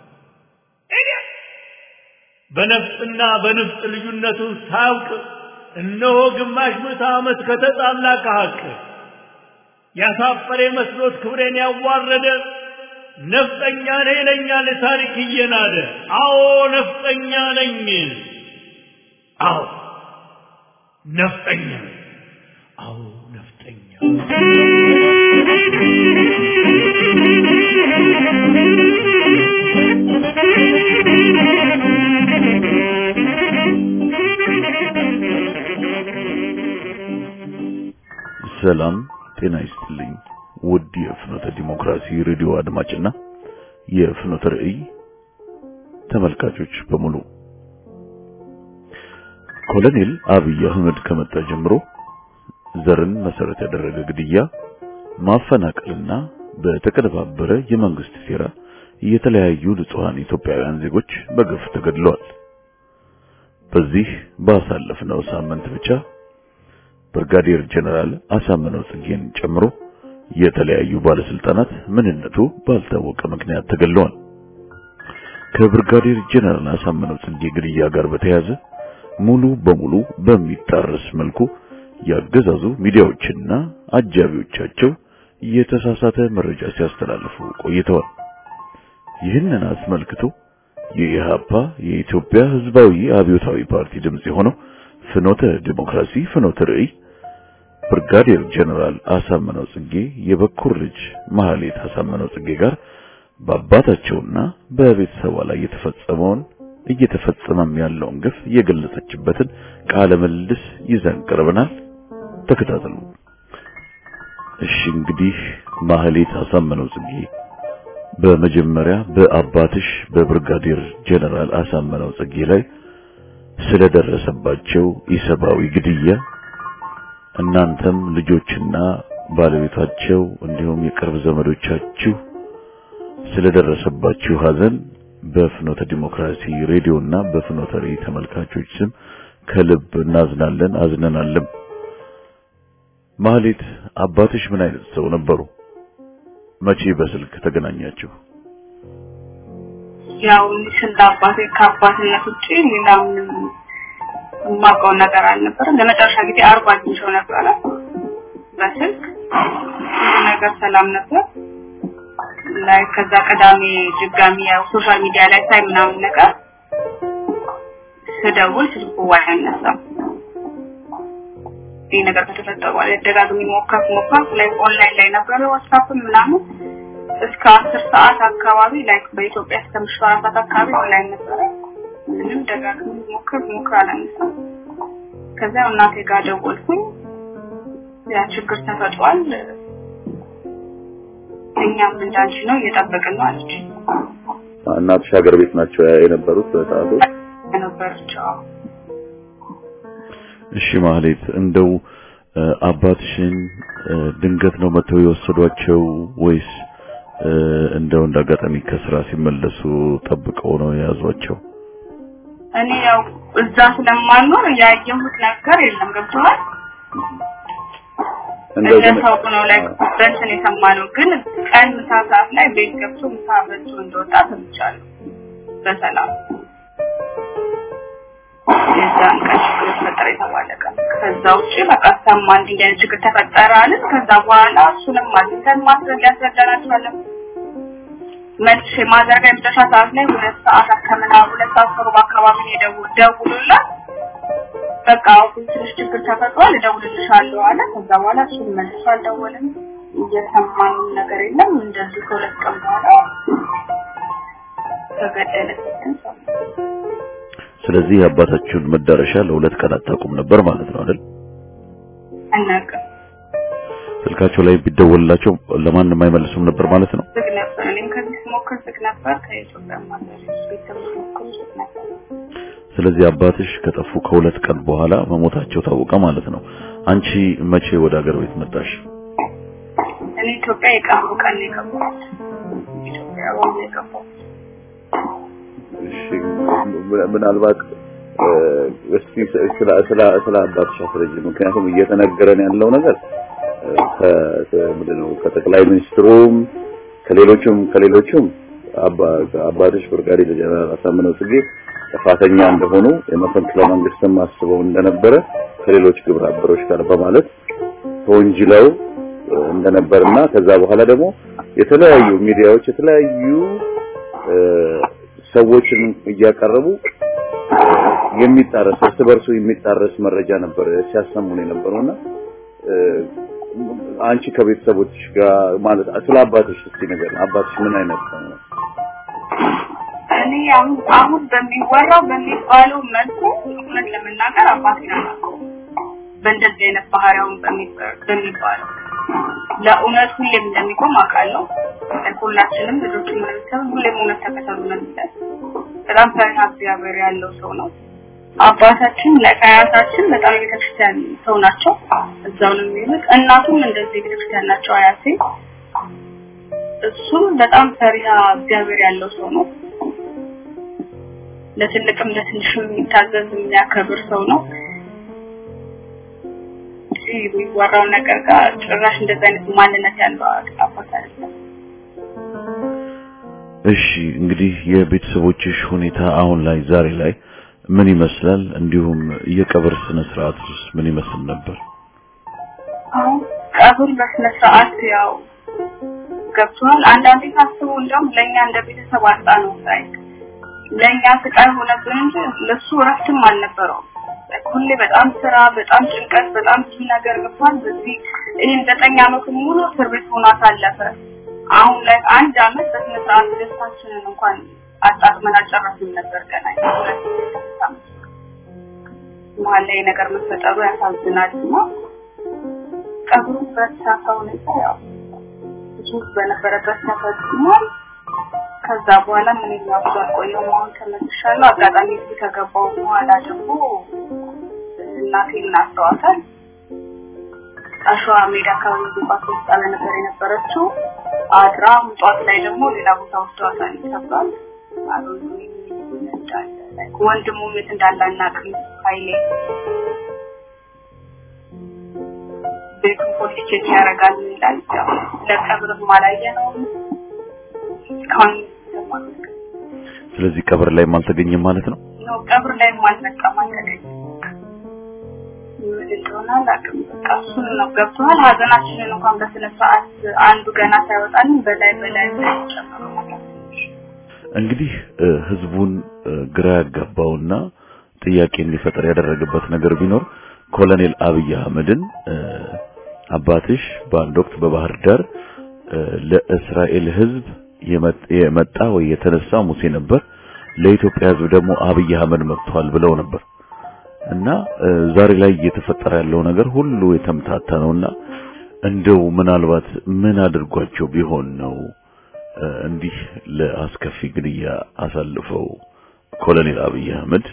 በነፍጥና በንፍጥ ልዩነቱን ሳያውቅ እነሆ ግማሽ ምዕተ ዓመት ከተጣላ ከሀቅ ያሳፈረ መስሎት ክብሬን ያዋረደ ነፍጠኛ ነኝ ይለኛል ታሪክ እየናደ። አዎ ነፍጠኛ ነኝ። አዎ ነፍጠኛ ነኝ። አዎ ነፍጠኛ ሰላም ጤና ይስጥልኝ። ውድ የፍኖተ ዲሞክራሲ ሬዲዮ አድማጭና የፍኖተ ራእይ ተመልካቾች በሙሉ ኮሎኔል አብይ አህመድ ከመጣ ጀምሮ ዘርን መሰረት ያደረገ ግድያ፣ ማፈናቀልና በተቀነባበረ የመንግስት ሴራ የተለያዩ ንጹሃን ኢትዮጵያውያን ዜጎች በግፍ ተገድለዋል። በዚህ ባሳለፍነው ሳምንት ብቻ ብርጋዴር ጀነራል አሳምነው ጽጌን ጨምሮ የተለያዩ ባለስልጣናት ምንነቱ ባልታወቀ ምክንያት ተገድለዋል። ከብርጋዴር ጀነራል አሳምነው ጽጌ ግድያ ጋር በተያያዘ ሙሉ በሙሉ በሚጣረስ መልኩ ያገዛዙ ሚዲያዎችና አጃቢዎቻቸው የተሳሳተ መረጃ ሲያስተላልፉ ቆይተዋል። ይህንን አስመልክቶ የኢህአፓ የኢትዮጵያ ሕዝባዊ አብዮታዊ ፓርቲ ድምጽ የሆነው ፍኖተ ዲሞክራሲ ፍኖተ ርዕይ ብርጋዴር ጀነራል አሳምነው ጽጌ የበኩር ልጅ ማህሌት አሳምነው ጽጌ ጋር በአባታቸውና በቤተሰቧ ላይ የተፈጸመውን እየተፈጸመም ያለውን ግፍ የገለጸችበትን ቃለ ምልልስ ይዘን ቀርበናል። ተከታተሉ። እሺ እንግዲህ ማህሌት አሳምነው ጽጌ በመጀመሪያ በአባትሽ በብርጋዴር ጀነራል አሳምነው ጽጌ ላይ ስለደረሰባቸው ኢሰብአዊ ግድያ እናንተም ልጆችና ባለቤታቸው እንዲሁም የቅርብ ዘመዶቻችሁ ስለደረሰባችሁ ሐዘን በፍኖተ ዲሞክራሲ ሬዲዮና በፍኖተ ሬዲዮ ተመልካቾች ስም ከልብ እናዝናለን፣ አዝነናልም። ማህሌት አባትሽ ምን አይነት ሰው ነበሩ? መቼ በስልክ ተገናኛችሁ? ያው ስለ አባቴ ከአባትነት ውጭ ሌላ ምንም የማውቀው ነገር አልነበረም። ለመጨረሻ ጊዜ አርባ አግኝቼው ነበረ በስልክ ሁሉ ነገር ሰላም ነበር። ላይ ከዛ ቅዳሜ ድጋሚ ያው ሶሻል ሚዲያ ላይ ሳይ ምናምን ነገር ስደውል ስልኩ አይነሳም። ይህ ነገር ከተፈጠረ በኋላ ደጋግሜ ሞከርኩ ሞከርኩ ላይ ኦንላይን ላይ ነበረ ዋትስአፕ ምናምን እስከ አስር ሰዓት አካባቢ ላይ በኢትዮጵያ እስከ ምሽቱ አራት ሰዓት አካባቢ ኦንላይን ነበረ። ምንም ደጋግሜ ሞከር ሞከር አላነሳም። ከዛ እናቴ ጋር ደወልኩኝ። ያ ችግር ተፈጥሯል፣ እኛም እንዳንቺ ነው እየጠበቅን ነው አለች። እናትሽ ሀገር ቤት ናቸው የነበሩት በሰዓቱ? ነበረች። አዎ። እሺ ማህሌት፣ እንደው አባትሽን ድንገት ነው መተው የወሰዷቸው ወይስ እንደው እንዳጋጣሚ ከስራ ሲመለሱ ጠብቀው ነው የያዟቸው? እኔ ያው እዛ ስለማልኖር ያየሁት ነገር የለም። ገብቶሃል? እንደው ግን እንደታውቁ ነው ላይ በእንትን የሰማነው ግን ቀን ምሳ ሰዓት ላይ ቤት ገብቶ ምሳ በልቶ እንደወጣ ሰምቻለሁ። በሰላም የዛን ቀን ችግር ተፈጠረ የተባለ ቀን። ከዛ ውጭ በቃ ሰማ እንዲህ አይነት ችግር ተፈጠረ አለን። ከዛ በኋላ እሱንም አግኝተን ማስረድ ያስረዳናቸዋለን። መልሼ ማዘርጋ የመጨረሻ ሰዓት ላይ ሁለት ሰዓት ከምና ሁለት ሰዓት ከሩብ አካባቢ ነው የደው- ደውሎላት በቃ አሁን ትንሽ ችግር ተፈጥሯል እደውልልሻለሁ አለ። ከዛ በኋላ እሱን መልሶ አልደወለም። እየሰማንም ነገር የለም። እንደዚህ ከሁለት ቀን በኋላ ተገደለ። ስለዚህ የአባታችሁን መዳረሻ ለሁለት ቀን አታውቁም ነበር ማለት ነው አይደል? አናውቅም። ስልካቸው ላይ ቢደወልላቸው ለማንም አይመልሱም ነበር ማለት ነው። ዝግ ነበር። እኔም ከዚህ ስሞክር ዝግ ነበር። ከኢትዮጵያ ማዘር ቤተሰብ ስሞክር ዝግ ነበር። ስለዚህ አባትሽ ከጠፉ ከሁለት ቀን በኋላ መሞታቸው ታወቀ ማለት ነው። አንቺ መቼ ወደ ሀገር ቤት መጣሽ? እኔ ኢትዮጵያ የቀብሩ ቀን ነው የገባሁት። ኢትዮጵያ አሁን ነው የገባሁት። እሺ ምናልባት እስቲ ስለ ስለ ስለ አባትሽ አስረጅ። ምክንያቱም እየተነገረን ያለው ነገር ከምንድነው ከጠቅላይ ሚኒስትሩም ከሌሎቹም ከሌሎቹም አባትሽ ብርጋዴር ጀነራል አሳምነው ጽጌ ጥፋተኛ እንደሆኑ የመፈንቅለ መንግስትም አስበው እንደነበረ ከሌሎች ግብረ አበሮች ጋር በማለት ተወንጅለው እንደነበርና ከዛ በኋላ ደግሞ የተለያዩ ሚዲያዎች የተለያዩ ሰዎችን እያቀረቡ የሚጣረስ እርስ በርሱ የሚጣረስ መረጃ ነበር ሲያሰሙን የነበረውና አንቺ ከቤተሰቦች ጋር ማለት ስለ አባትሽ እስቲ ነገር አባትሽ ምን አይነት ሰው ነው? እኔ አሁን አሁን በሚወራው በሚባለው መልኩ እውነት ለመናገር አባቴን አላውቀውም። በእንደዚህ አይነት ባህሪያውን በሚባለው ለእውነት ሁሌም እንደሚቆም አውቃለሁ። ሁላችንም ልጆችን ቤተሰብ ሁሌም እውነት ተከተሉ ነው የሚለን። በጣም ፈሪሃ እግዚአብሔር ያለው ሰው ነው። አባታችን ለአያታችን በጣም የቤተክርስቲያን ሰው ናቸው። እዛው ነው የሚሉት። እናቱም እንደዚህ የቤተክርስቲያን ናቸው አያቴ። እሱም በጣም ፈሪሃ እግዚአብሔር ያለው ሰው ነው። ለትልቅም ለትንሽም የሚታዘዝ የሚያከብር ሰው ነው። የሚወራው ነገር ጋር ጭራሽ እንደዚህ አይነት ማንነት ያለው አባት አይደለም። እሺ እንግዲህ የቤተሰቦችሽ ሁኔታ አሁን ላይ ዛሬ ላይ ምን ይመስላል? እንዲሁም የቀብር ስነ ስርዓትስ ምን ይመስል ነበር? አሁን ቀብር በስነ ስርዓት ያው ገብቷል። አንዳንዴ ሳስበው እንደውም ለእኛ እንደ ቤተሰብ አጣ ነው ሳይ ለእኛ ስቃይ ሆነብን እንጂ ለሱ እረፍትም አልነበረውም። ሁሌ በጣም ስራ፣ በጣም ጭንቀት፣ በጣም ብዙ ነገር ገብቷል። በዚህ ይህን ዘጠኝ አመቱ ሙሉ እስር ቤት ሆኖ አሳለፈ። አሁን ላይ አንድ አመት በስነ ስርዓት ደስታችንን እንኳን አጣጥመን አልጨረስንም ነበር ገና መሀል ላይ ነገር መፈጠሩ ያሳዝናል እና ቀብሩ በተሳካ ሁኔታ ያው ብዙ በነበረበት ተፈጽሟል። ከዛ በኋላ ምን ያውቁ አልቆየሁም። አሁን ተመልሻለሁ። አጋጣሚ እዚህ ከገባሁ በኋላ ደግሞ እናቴን አስተዋታል። አሸዋ ሜዳ አካባቢ ዙባት ውስጥ ነበር የነበረችው። አድራ ምጧት ላይ ደግሞ ሌላ ቦታ ወስደዋታል ተብሏል። አሁን ወንድሙ የት እንዳለ አናውቅም። ኃይሌ ቤቱን ፖሊስ ቼክ ያደርጋል ይላል። ያው ለቀብርም አላየነውም እስካሁን ስለዚህ ቀብር ላይም አልተገኘም ማለት ነው። ነው ቀብር ላይም አልመጣም አልተገኘም። ምን እንደሆነ አላውቅም። በቃ እሱን ነው ገብቶሃል። ሀዘናችንን እንኳን በስነ ስርዓት አንዱ ገና ሳይወጣልን በላይ በላይ ጨምሮ ማለት እንግዲህ ህዝቡን ግራ ያጋባውና ጥያቄ እንዲፈጠር ያደረገበት ነገር ቢኖር ኮሎኔል አብይ አህመድን አባትሽ በአንድ ወቅት በባህር ዳር ለእስራኤል ህዝብ የመጣ ወይ የተነሳ ሙሴ ነበር፣ ለኢትዮጵያ ህዝብ ደግሞ አብይ አህመድ መጥቷል ብለው ነበር እና ዛሬ ላይ እየተፈጠረ ያለው ነገር ሁሉ የተምታታ ነውና እንደው ምናልባት ምን አድርጓቸው ቢሆን ነው እንዲህ ለአስከፊ ግድያ አሳልፈው ኮሎኔል አብይ አህመድ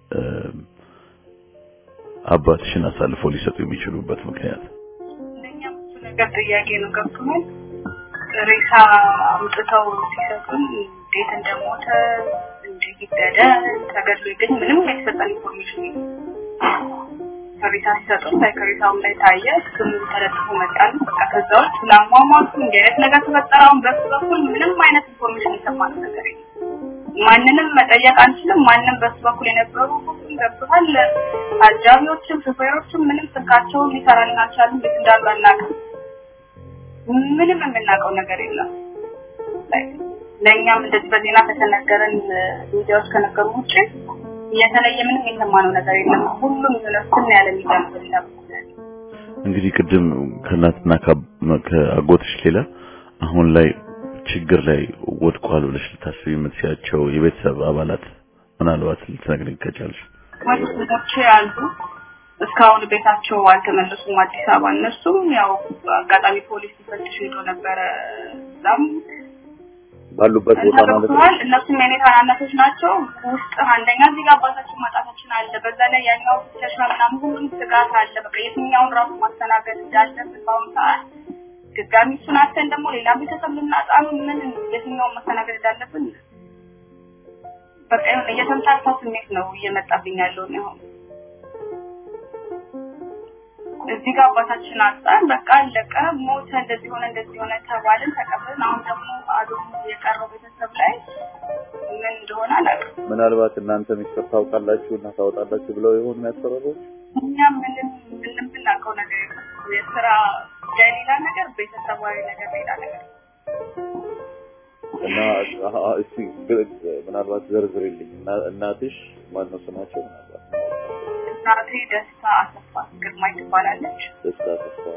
አባትሽን አሳልፈው ሊሰጡ የሚችሉበት ምክንያት እንደኛም እሱ ነገር ጥያቄ ነው። ገብቶናል። ሬሳ አምጥተው ሲሰጡን እንዴት እንደሞተ እንደገደለ ተገድሎ ይገኝ ምንም የተሰጠን ኢንፎርሜሽን የለም። ሬሳ ሲሰጡን ላይ ከሬሳውም ላይ ታየ፣ ስሙ ተለጥፎ መጣል። በቃ ከዛ ውጭ ለአሟሟቱ እንዲህ አይነት ነገር ተፈጠረ። አሁን በሱ በኩል ምንም አይነት ኢንፎርሜሽን የሰማነው ነገር የለም። ማንንም መጠየቅ አንችልም። ማንም በሱ በኩል የነበሩ ሁሉም ገብቶሃል። አጃቢዎችም ሹፌሮችም ምንም ስልካቸውን ሊሰራልን አልቻሉም። ቤት እንዳሉ አናውቅም። ምንም የምናውቀው ነገር የለም። ለእኛም እንደዚህ በዜና ከተነገረን ሚዲያዎች ከነገሩ ውጭ የተለየ ምንም የሰማነው ነገር የለም። ሁሉም የሆነ ስም ያለ ሚዲያ ነው በሌላ በኩል ያለ። እንግዲህ ቅድም ከእናትና ከአጎትሽ ሌላ አሁን ላይ ችግር ላይ ወድቋል ብለሽ ልታስቢ የምትችያቸው የቤተሰብ አባላት ምናልባት ልትነግሪኝ ከቻልሽ? ወንድሞቼ አሉ እስካሁን ቤታቸው አልተመለሱም አዲስ አበባ። እነሱም ያው አጋጣሚ ፖሊስ ሊፈትሽ ሄዶ ነበረ እዛም ባሉበት ቦታ ማለት ነው። ተደርጓል። እነሱም የኔ ታናናሾች ናቸው። ውስጥ አንደኛ እዚህ ጋር አባታችን ማጣታችን አለ። በዛ ላይ ያኛው ፍተሻ ምናምን ሁሉም ስጋት አለ። በቃ የትኛውን ራሱ ማስተናገድ እንዳለብን በአሁኑ ሰዓት ድጋሚ እሱን አተን ደግሞ ሌላ ቤተሰብ ልናጣ ነው። ምን የትኛውን ማስተናገድ እንዳለብን በቃ የሆነ የተምታታ ስሜት ነው እየመጣብኝ ያለው ነው። አሁን እዚህ ጋር አባታችን አጣን፣ በቃ አለቀ፣ ሞተ፣ እንደዚህ ሆነ፣ እንደዚህ ሆነ ተባልን፣ ተቀብለን አሁን ደግሞ አዶም የቀረው ቤተሰብ ላይ ምን እንደሆነ አላውቅም። ምናልባት እናንተ ሚስጥር ታውቃላችሁ እና ታወጣላችሁ ብለው ይሆን የሚያስፈራሩት? እኛ ምንም ምንም ብናውቀው ነገር የለም። የስራ ጉዳይ ሌላ ነገር፣ ቤተሰባዊ ነገር ሌላ ነገር። እና አሀ፣ እስቲ ግ- ምናልባት ዘርዝርልኝ። እና- እናትሽ ማነው ስማቸው? ምናልባት እናቴ ደስታ አሰፋ ግርማይ ትባላለች። ደስታ ተስፋ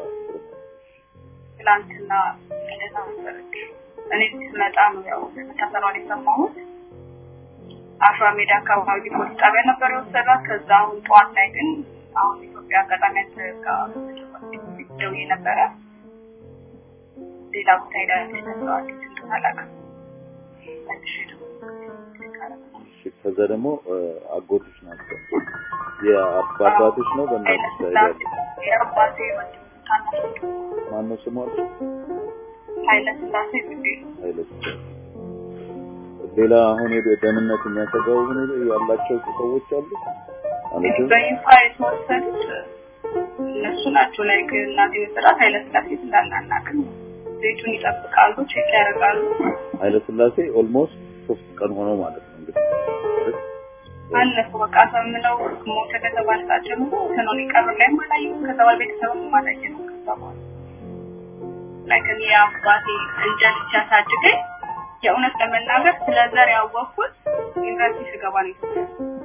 ትላንትና ልደታ ነበረች። እኔ ስመጣ ነው ያው መታሰሯን የሰማሁት። አሸዋ ሜዳ አካባቢ ፖሊስ ጣቢያ ነበር የወሰዷት። ከዛ አሁን ጠዋት ላይ ግን አሁን ኢትዮጵያ አጋጣሚ ደውዬ ነበረ ሌላ ቦታ ሄዳለች ተብለዋለች። እንደሆነ አላውቅም። መልሼ ደግሞ እሺ፣ ከዛ ደግሞ እ፣ አጎትሽ ናቸው። የአባትሽ ነው በእናትሽ ላይ ያለ የአባቴ ወንድም ታናሽ ወንድም ማነው ስሟ? ኃይለ ስላሴ ብቤ ኃይለ ስላሴ። ሌላ አሁን የደ- ደህንነት የሚያሰጋው ሁኔታ ያላቸው ሰዎች አሉ እንግዲህ ማለትም በይፋ የተወሰዱት እነሱ ናቸው። ላይ እናቴ መሰራት ኃይለ ስላሴ እንዳናናቅም ቤቱን ይጠብቃሉ፣ ቼክ ያደርጋሉ። ኃይለ ስላሴ ኦልሞስት ሶስት ቀን ሆነው ማለት ነው እንግዲህ አለፉ በቃ ሰምነው ሞተ ከተባለ ሰዓት ጀምሮ ሰኖን ቀብር ላይ አላየሁም። ከዛ በኋላ ቤተሰብም አላየነውም። ከዛ በኋላ ላይ ከኔ አባቴ እንደ ልጅ አሳድገኝ የእውነት ለመናገር ስለ ዘር ያወቅኩት ዩኒቨርሲቲ ስገባ ነው ኢትዮጵያ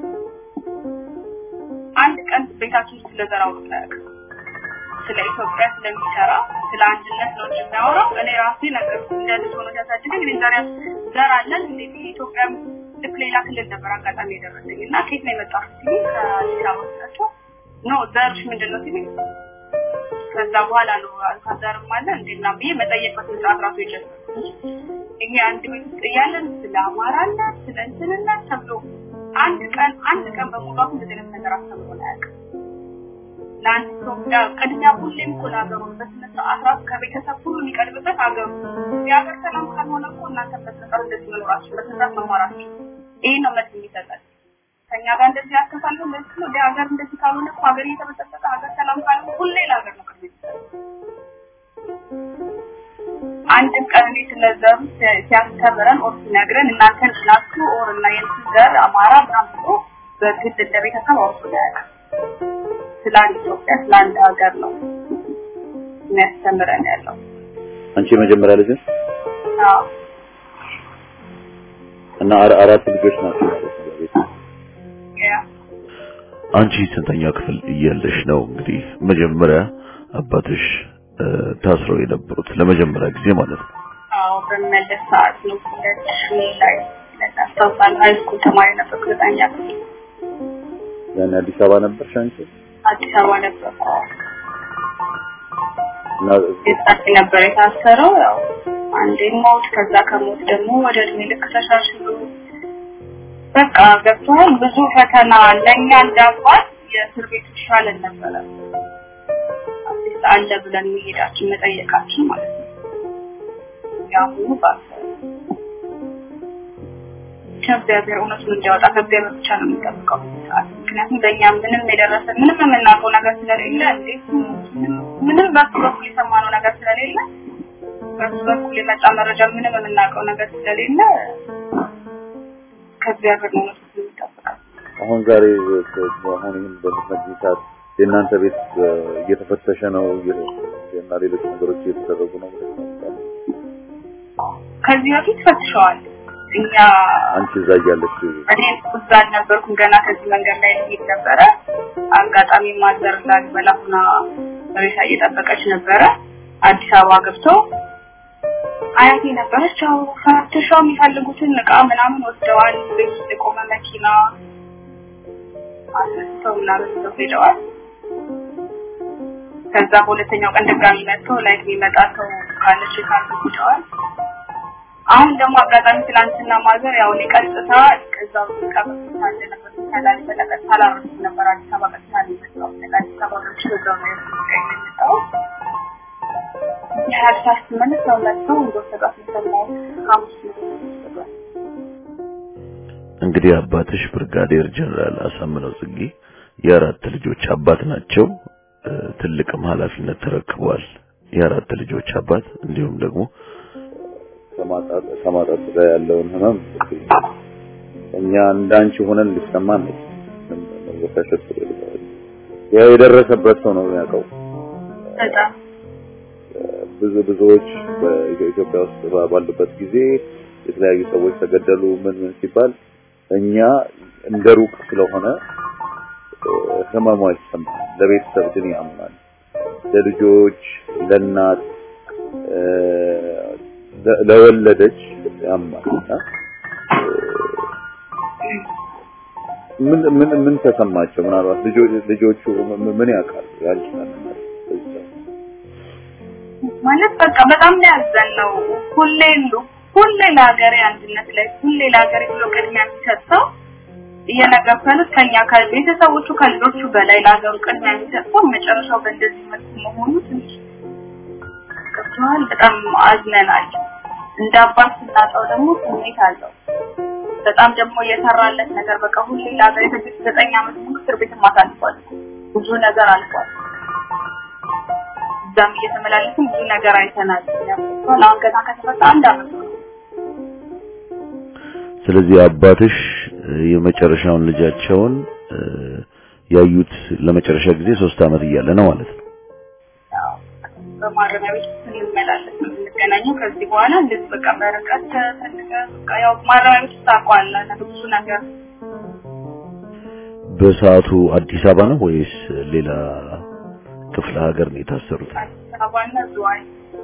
አንድ ቀን ቤታችን ውስጥ ስለ ዘር አውርቶ አያውቅም ስለ ኢትዮጵያ ስለሚሰራ ስለ አንድነት ነው እንጂ የሚያወራው እኔ ራሴ ነገር እንደ ልጅ ሆኖ ሲያሳድገኝ እኔ ዘር ዘር አለን እንዴ ኢትዮጵያ ልክ ሌላ ክልል ነበር አጋጣሚ የደረሰኝ እና ከየት ነው የመጣው ሲሉ ከአዲስ አበባ ስላቸው ኖ ዘርሽ ምንድን ነው ሲሉኝ ከዛ በኋላ ነው አልካዘርም አለ እንዴና ብዬ መጠየቅ በስነ ስርዓት ራሱ የጀመርኩት እኛ አንድ ቤት ውስጥ እያለን ስለ አማራነት ስለ እንትንነት ተብሎ አንድ ቀን አንድ ቀን በሙሉ አሁን እንደዚህ አይነት ነገር አስተምሮን አያውቅም ለአንድ ኢትዮጵያ ቅድሚያ ሁሌም እኮ ለሀገሩ በስነ ስርዓት ራሱ ከቤተሰብ ሁሉ የሚቀድምበት ሀገሩ የሀገር ሰላም ካልሆነ እኮ እናንተ በስነ ስርዓት እንደዚህ መኖራችሁ በስነ ስርዓት መማራችሁ ይህ ነው መልስ የሚሰጠን ከኛ ጋር እንደዚህ ያስተሳለሁ እንደዚህ ነው ሀገር እንደዚህ ካልሆነ እኮ ሀገር እየተበጠበጠ ሀገር ሰላም ካልሆነ ሁሌ ለሀገር ነው ቅድሚያ አንድም ቀን እኔ ስለዘሩ ሲያስተምረን ኦር ሲነግረን እናንተን ናችሁ ኦር እና የእንትን ዘር አማራ ምናምን ብሎ በግድ እንደ ቤተሰብ አውርቶ ያውቃል ስለ አንድ ኢትዮጵያ ስለ አንድ ሀገር ነው የሚያስተምረን ያለው አንቺ የመጀመሪያ ልጅ ነሽ አዎ እና አራ- አራት ልጆች ናቸው ማለት ነው በቤት ያ አንቺ ስንተኛ ክፍል እያለሽ ነው እንግዲህ መጀመሪያ አባትሽ እ፣ ታስረው የነበሩት ለመጀመሪያ ጊዜ ማለት ነው? አዎ በመለስ ሰዓት ነው ሁለት ሺህ ላይ አስታውሳለሁ ሀይ ስኩል ተማሪ ነበርኩ ዘጠኛ ክፍል ያን አዲስ አበባ ነበርሽ አንቺ አዲስ አበባ ነበርኩ እና የጻፊ ነበር የታሰረው ያው አንዴ ሞት ከዛ ከሞት ደግሞ ወደ እድሜ ልክ ተሻሽሎ በቃ ገብቷል ብዙ ፈተና ለእኛ እንዳባት የእስር ቤት ይሻለን ነበረ አዲስ አለ ብለን መሄዳችን መጠየቃችን ማለት ነው ያሁኑ ባሰ ከእግዚአብሔር እውነቱን እንዲያወጣ ከእግዚአብሔር ብቻ ነው የሚጠብቀው በዚህ ሰዓት ምክንያቱም በእኛ ምንም የደረሰ ምንም የምናውቀው ነገር ስለሌለ እንዴት ምንም በሱ በኩል የሰማነው ነገር ስለሌለ በሱ በኩል የመጣ መረጃ ምንም የምናውቀው ነገር ስለሌለ ከእግዚአብሔር ነው እውነቱን የሚጠብቀው አሁን ዛሬ አሁን ይህን በምትነግሪኝ ሰዓት የእናንተ ቤት እ፣ እየተፈተሸ ነው እየ- እና ሌሎች ነገሮች እየተደረጉ ነው ብለሽ ነው የምታምኚው? ከዚህ በፊት ፈትሸዋል እኛ አንቺ እዛ እያለሽ እኔ እዛ አልነበርኩም ገና ከዚህ መንገድ ላይ ልሄድ ነበረ አጋጣሚ ማዘር ላሊበላ ሁና ሬሳ እየጠበቀች ነበረ አዲስ አበባ ገብቶ አያቴ ነበረች ያው ፈትሸው የሚፈልጉትን እቃ ምናምን ወስደዋል ቤት ውስጥ የቆመ መኪና አስነስተው ምናምን ይዘው ሄደዋል ከዛ በሁለተኛው ቀን ድጋሚ መጥተው ላይ የሚመጣ ሰው ካለች ካርዱ ሄደዋል አሁን ደግሞ አጋጣሚ ትናንትና ማዘር ያው እኔ ቀጥታ ከዛው ቀበቶ ሳለ ነበር ሰላም በለቀጥታ ላረሱ ነበር አዲስ አበባ ቀጥታ ነው የመጣው አዲስ አበባ ነው እዛው ነው የመጣው የሀዲስ ስትመለስ ሰው መጥተው እንደወሰዷት የሰማሁት ሐሙስ ነው የወሰዷት። እንግዲህ አባትሽ ብርጋዴር ጀነራል አሳምነው ጽጌ የአራት ልጆች አባት ናቸው። እ፣ ትልቅም ኃላፊነት ተረክበዋል። የአራት ልጆች አባት እንዲሁም ደግሞ ከማጣት ከማጣት ጋር ያለውን ህመም እኛ እንዳንቺ ሆነን ሊሰማን ነው መወሻሸት ያው የደረሰበት ሰው ነው የሚያውቀው በጣም ብዙ ብዙዎች በኢትዮጵያ ውስጥ ባ- ባሉበት ጊዜ የተለያዩ ሰዎች ተገደሉ ምን ምን ሲባል እኛ እንደ ሩቅ ስለሆነ እ፣ ህመሙ አይሰማል። ለቤተሰብ ግን ያምናል። ለልጆች፣ ለእናት እ፣ ለ- ለወለደች ያማል እና እ፣ ምን ምን ምን ተሰማቸው? ምናልባት ልጆች ልጆቹ ምን- ምን ያውቃሉ? ያንቺ ማንነት በዚህ ሰዓት? ማለት በቃ በጣም ነው ያዘነው። ሁሌ ሉ- ሁሌ ለሀገሬ አንድነት ላይ ሁሌ ለሀገሬ ብሎ ቅድሚያ የሚሰጠው እየነገርኩት ከኛ ከቤተሰቦቹ ከልጆቹ በላይ ለሀገሩ ቅድሚያ የሚሰጠው መጨረሻው በእንደዚህ መልኩ መሆኑ ትንሽ ገብቶሃል። በጣም አዝነናል። እንደ አባት ስናጣው ደግሞ ስሜት አለው። በጣም ደግሞ የሰራለት ነገር በቃ ሁሌ ለሀገሬ ስድስት ዘጠኝ ዓመት ሙሉ እስር ቤት ማሳልፏል። ብዙ ነገር አልፏል። እዛም እየተመላለስን ብዙ ነገር አይተናል። ያው አሁን ገና ከተፈታ አንድ አመት ነው። ስለዚህ አባትሽ እ፣ የመጨረሻውን ልጃቸውን እ፣ ያዩት ለመጨረሻ ጊዜ ሶስት አመት እያለ ነው ማለት ነው። ያው በማረሚያ ቤት ስንመላለስ ነው የምንገናኘው። ከዚህ በኋላ እንደዚህ በቃ በርቀት ተፈልገ በቃ ያው ማረሚያ ቤት ውስጥ ታውቀዋለህ ብዙ ነገር በሰዓቱ አዲስ አበባ ነው ወይስ ሌላ ክፍለ ሀገር ነው የታሰሩት? አዲስ አበባና ዝዋይ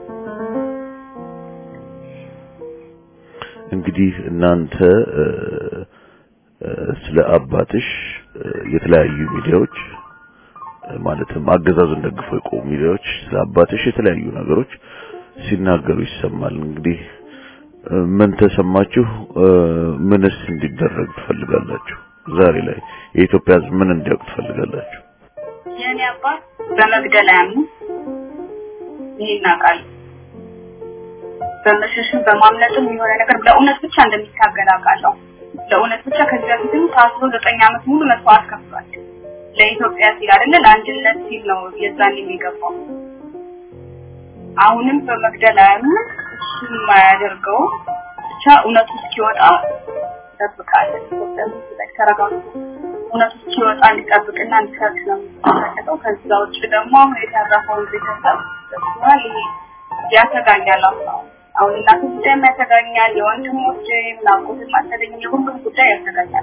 እንግዲህ እናንተ እ፣ እ፣ ስለ አባትሽ እ፣ የተለያዩ ሚዲያዎች እ፣ ማለትም አገዛዙን ደግፈው የቆሙ ሚዲያዎች ስለ አባትሽ የተለያዩ ነገሮች ሲናገሩ ይሰማል። እንግዲህ እ፣ ምን ተሰማችሁ? እ፣ ምንስ እንዲደረግ ትፈልጋላችሁ? ዛሬ ላይ የኢትዮጵያ ሕዝብ ምን እንዲያውቅ ትፈልጋላችሁ? የእኔ አባት በመግደል አያምኑ ይሄ እናውቃለን። በመሸሽም በማምለጥም የሆነ ነገር ለእውነት ብቻ እንደሚታገል አውቃለሁ። ለእውነት ብቻ ከዚህ በፊትም ታስሮ ዘጠኝ ዓመት ሙሉ መስዋዕት ከፍሏል። ለኢትዮጵያ ሲል አይደለ ለአንድነት ሲል ነው የዛን የሚገባው። አሁንም በመግደል አያምንም። እሱም የማያደርገው ብቻ እውነቱ እስኪወጣ እንጠብቃለን። ኢትዮጵያ ሕዝብ ላይ ተረጋግቶ እውነቱ እስኪወጣ እንዲጠብቅና እንዲሰብክ ነው የሚፈልገው። ከዛ ውጭ ደግሞ አሁን የተረፈውን ቤተሰብ ደስዋል ይሄ ያሰጋኛል። አሁን አሁን እናቱ ጉዳይም ያሰጋኛል፣ የወንድሞች ምናቆት ማሰደኝ የሁሉም ጉዳይ ያሰጋኛል።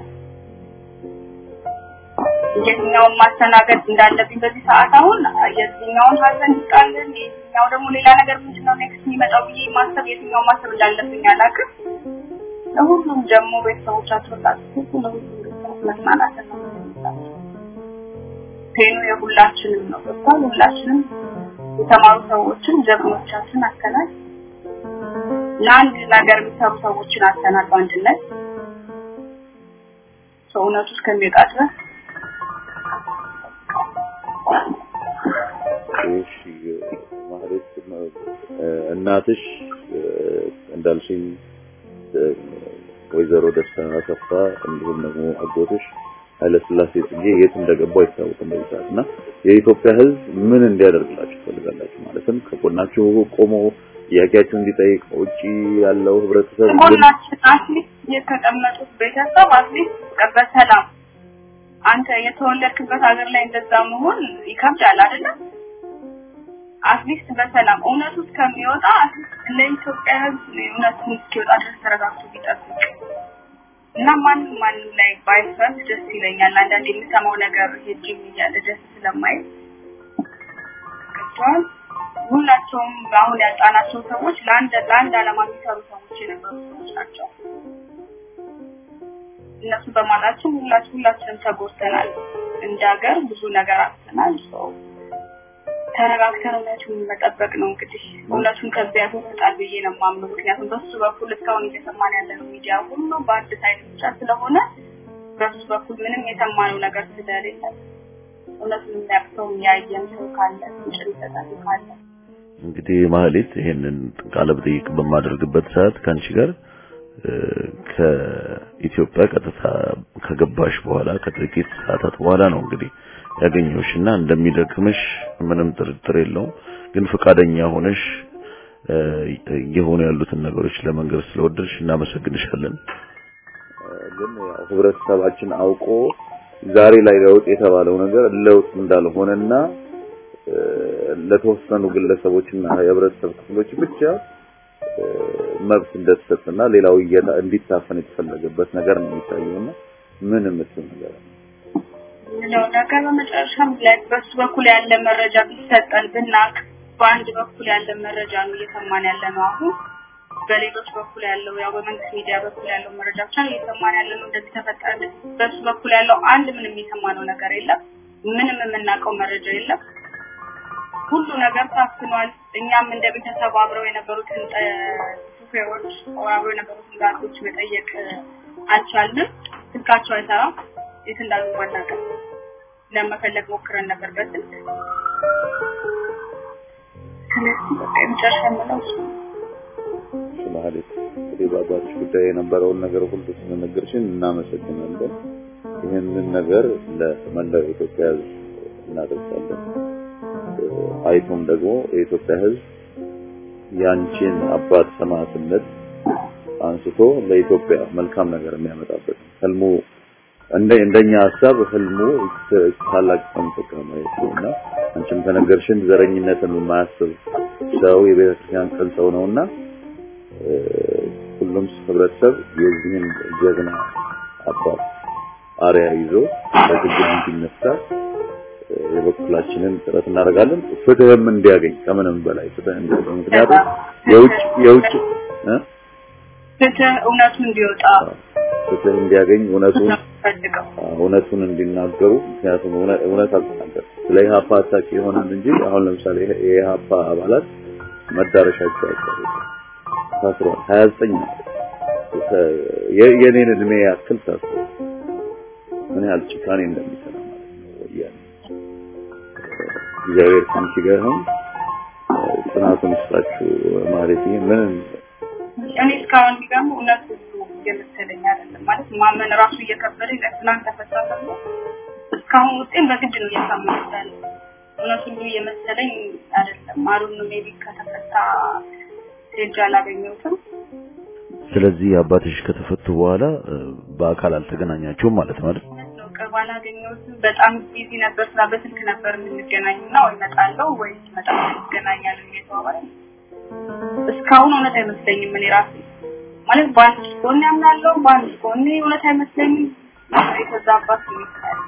የትኛውን ማስተናገድ እንዳለብኝ በዚህ ሰዓት አሁን የትኛውን ሀዘን ይስጣልን፣ የትኛው ደግሞ ሌላ ነገር ምንድን ነው ኔክስት የሚመጣው ብዬ ማሰብ የትኛው ማሰብ እንዳለብኝ አላውቅም። ለሁሉም ደግሞ ቤተሰቦቻቸው ላስቡ ለሁሉም ቤተሰቦች መጽናናት ነው የምንላቸው። ፔኑ የሁላችንም ነው ገብቷል። ሁላችንም የተማሩ ሰዎችን ጀግኖቻችን አተናል ለአንድ ነገር የሚሰሩ ሰዎችን አተናል በአንድነት ሰውነቱ እስከሚወጣ ድረስ እሺ ማለት እናትሽ እ፣ እንዳልሽኝ እ፣ ወይዘሮ ደስታ አሰፋ እንዲሁም ደግሞ አጎትሽ ኃይለስላሴ ጽጌ የት እንደገቡ አይታወቅም በዚህ ሰዓት እና የኢትዮጵያ ሕዝብ ምን እንዲያደርግላችሁ ትፈልጋላችሁ? ማለትም ከጎናችሁ ቆሞ ጥያቄያችሁን እንዲጠይቅ ውጪ ያለው ህብረተሰብ ምን ጎናችን አትሊስት የተቀመጡት ቤተሰብ አትሊስት በሰላም አንተ የተወለድክበት ሀገር ላይ እንደዛ መሆን ይከብዳል አይደለም? አትሊስት በሰላም እውነቱ እስከሚወጣ አትሊስት ለኢትዮጵያ ሕዝብ እውነቱን እስኪወጣ ድረስ ተረጋግቶ ቢጠብቅ እና ማንም ማንም ላይ ባይፈርድ ደስ ይለኛል። አንዳንድ የምሰማው ነገር ሄጅም እያለ ደስ ስለማይ ገብቷል። ሁላቸውም አሁን ያጣናቸው ሰዎች ለአንድ ለአንድ ዓላማ የሚሰሩ ሰዎች የነበሩ ሰዎች ናቸው። እነሱ በማጣችን ሁላችን ሁላችንም ተጎድተናል። እንደ ሀገር ብዙ ነገር አጥተናል። ሰው ተረጋግተን እውነቱን መጠበቅ ነው እንግዲህ እውነቱን ከዚያ ያስወጣል ብዬ ነው የማምነው። ምክንያቱም በሱ በኩል እስካሁን እየሰማን ያለነው ሚዲያ ሁሉ በአንድ ሳይድ ብቻ ስለሆነ በሱ በኩል ምንም የሰማነው ነገር ስለሌለ እውነቱን የሚያቅተው የሚያየን ሰው ካለ ምንጭ ሊሰጠን ካለ እንግዲህ ማህሌት ይሄንን ቃለ መጠይቅ በማደርግበት ሰዓት ከአንቺ ጋር እ፣ ከኢትዮጵያ ቀጥታ ከገባሽ በኋላ ከጥቂት ሰዓታት በኋላ ነው እንግዲህ ያገኘሁሽና እንደሚደክምሽ ምንም ጥርጥር የለውም። ግን ፈቃደኛ ሆነሽ እ፣ እየሆኑ ያሉትን ነገሮች ለመንገር ስለወደድሽ እናመሰግንሻለን። ግን ያው ህብረተሰባችን አውቆ ዛሬ ላይ ለውጥ የተባለው ነገር ለውጥ እንዳልሆነና እ፣ ለተወሰኑ ግለሰቦችና የህብረተሰብ ክፍሎች ብቻ እ፣ መብት እንደተሰጠና ሌላው እየታ- እንዲታፈን የተፈለገበት ነገር ነው የሚታየውና ምን የምትል ነገር አለ? ምለው ነገር በመጨረሻም ላይ በሱ በኩል ያለ መረጃ ቢሰጠን ብናቅ በአንድ በኩል ያለ መረጃ ነው እየሰማን ያለ ነው አሁን በሌሎች በኩል ያለው ያው በመንግስት ሚዲያ በኩል ያለው መረጃ ብቻ ነው እየሰማን ያለ ነው እንደዚህ ተፈጠረ በሱ በኩል ያለው አንድ ምንም የሰማነው ነገር የለም ምንም የምናውቀው መረጃ የለም ሁሉ ነገር ታፍኗል እኛም እንደ ቤተሰብ አብረው የነበሩትን ጠ- ሹፌሮች አብረው የነበሩትን ጋርዶች መጠየቅ አልቻልንም ስልካቸው አይሰራም የት እንዳሉ አናውቅም ለመፈለግ ሞክረን ነበር በስልክ ስለዚህ በቃ የመጨረሻ የምለው እሱ ነው። ማለት እንግዲህ በአባትሽ ጉዳይ የነበረውን ነገር ሁሉ ስለነገርሽን እናመሰግናለን። ይህንን ነገር ለመላው የኢትዮጵያ ሕዝብ እናደርሳለን። አይቶም ደግሞ የኢትዮጵያ ሕዝብ ያንቺን አባት ሰማዕትነት አንስቶ ለኢትዮጵያ መልካም ነገር የሚያመጣበት ህልሙ እንደ እንደኛ ሀሳብ ህልሙ ታላቅ ሰምተካ ማየት ነውና አንቺም ከነገርሽን ዘረኝነትን የማያስብ ሰው የቤተ ክርስቲያን ቅን ሰው ነውና ሁሉም ህብረተሰብ የዚህን ጀግና አባት አርያ ይዞ በትግል እንዲነሳ የበኩላችንን ጥረት እናደርጋለን። ፍትህም እንዲያገኝ ከምንም በላይ ፍትህ እንዲያገኝ ምክንያቱም የውጭ የውጭ እ ፍትህ እውነቱ እንዲወጣ ፍትህ እንዲያገኝ እውነቱን ፈልገው እውነቱን እንዲናገሩ ምክንያቱም እውነት አልተናገር ስለ ኢህአፓ አታቂ ይሆናል እንጂ አሁን ለምሳሌ የኢህአፓ አባላት መዳረሻቸው አይታወቅም ታስሯል። 29 የኔን እድሜ ያክል ታስሯል። ምን ያህል ጭካኔ እንደሚሰራ ማለት ነው ወያኔ። እግዚአብሔር ከአንቺ ጋር ይሁን። ጽናቱን ይስጣችሁ ማለት ይሄ ምን እኔ እስካሁን የሚገርመው እውነት ሁሉ እየመሰለኝ አይደለም ማለት ማመን ራሱ እየከበደኝ ለትናንት ተፈታ ተብሎ እስካሁን ውጤን በግድ ነው እየሳመንኩት ያለው እውነት ሁሉ እየመሰለኝ አይደለም። አሩን ሜቢ ከተፈታ ሄጄ አላገኘሁትም። ስለዚህ አባትሽ ከተፈቱ በኋላ በአካል አልተገናኛችሁም ማለት ነው አይደል? ነው ቅርብ አላገኘሁትም። በጣም ቢዚ ነበር፣ ስራ በስልክ ነበር የምንገናኝና ወይ እመጣለሁ ወይ ሲመጣ እንገናኛለን እየተባባለ እስካሁን እውነት አይመስለኝም። እኔ ራሴ ማለት በአንድ ጎን ያምናለሁ፣ በአንድ ጎን እውነት አይመስለኝም። የተዛባት ይመስላል።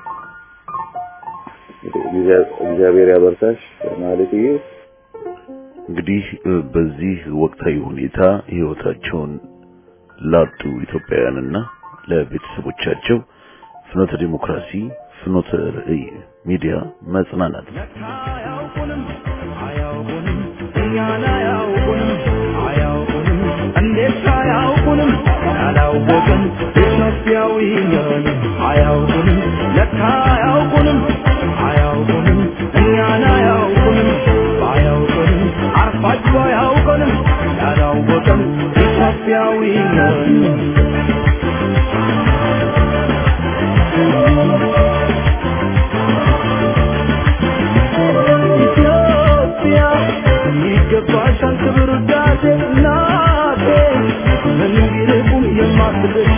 እግዚአብሔር ያበርታሽ ማለት ይሄ እንግዲህ በዚህ ወቅታዊ ሁኔታ ህይወታቸውን ላጡ ኢትዮጵያውያንና ለቤተሰቦቻቸው ፍኖተ ዲሞክራሲ ፍኖተ ርዕይ ሚዲያ መጽናናት አያውቁንም አያውቁንም እኛን አያውቁንም አያውቁንም እንዴት አያውቁንም ያላወቅን ኢትዮጵያዊ ነን አያውቁንም ለካ አያውቁንም አያውቁንም እኛን አያውቁንም ባያውቁንም አርፋችሁ አያውቁንም ያላወቅን ኢትዮጵያዊ ነን ኢትዮጵያ ይገባሻል ክብር ውዳሴ እናቴ ምን ቢርቁም የማትደርሺ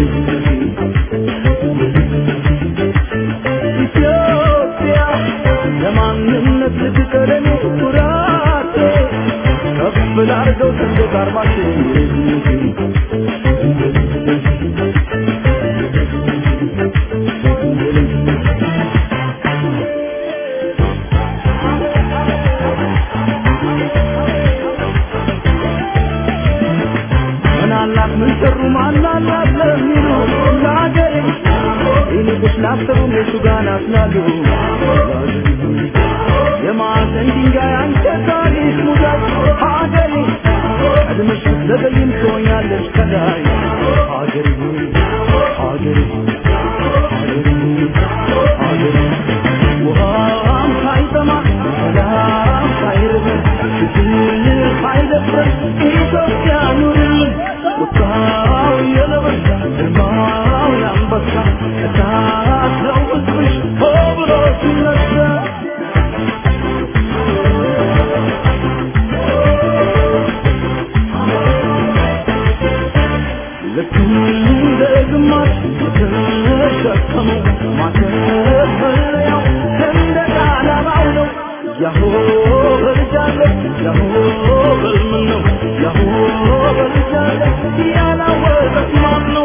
ኢትዮጵያ ለማንነት ልትቀደም ኩራቴ ከፍ ላርገው ሰንደቅ ዓርማችን ምናላት ምን ሰሩ ማናላት ለሚሉ ለሀገሬ ይልቁስ ላሰሩ እነሱ ጋር ናስላሉ የማዕዘን ድንጋይ አንተ ታሪክ ሙዳይ ሀገሬ ቀድመሽ ብትዘገይም ትሆኛለሽ ከላይ ሀገሬ ሆይ ሀገሬ ሀገሬ ሀገሬ ውሃም ሳይጠማ ሰላም ሳይርበን ፍቅር ሳይደፍረን ኢትዮጵያ ኑርልን ቁጣው የነበሳ ግርማው የአንበሳ እሳት ነው ሕዝብሽ ሆ ብሎ ሲነሳ ልክ እንደ ግማሽ የተሸከመው ማተፈሪያው ሰንደቅ ዓላማው ነው። ያሆ በልጃለሁ ያሆ በልምን ነው ያሆ በልጃለሁ ያላወቀት ማን ነው?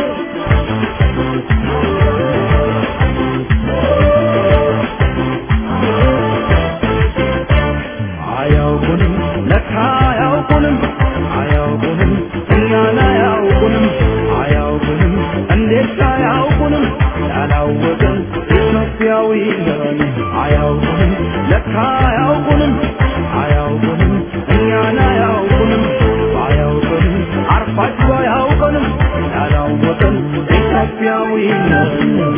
አያውቁንም ለካ አያውቁንም አያውቁንም እኛን አያውቁንም አያውቁንም እንዴት አያውቁንም ያላወቅን ኢትዮጵያዊ ነን አያውቁንም ለካ አያውቁንም አያውቁንም እኛን አያውቁንም አያውቁንም አርፋችሁ አያውቁንም ያላወቅን ኢትዮጵያዊ ነን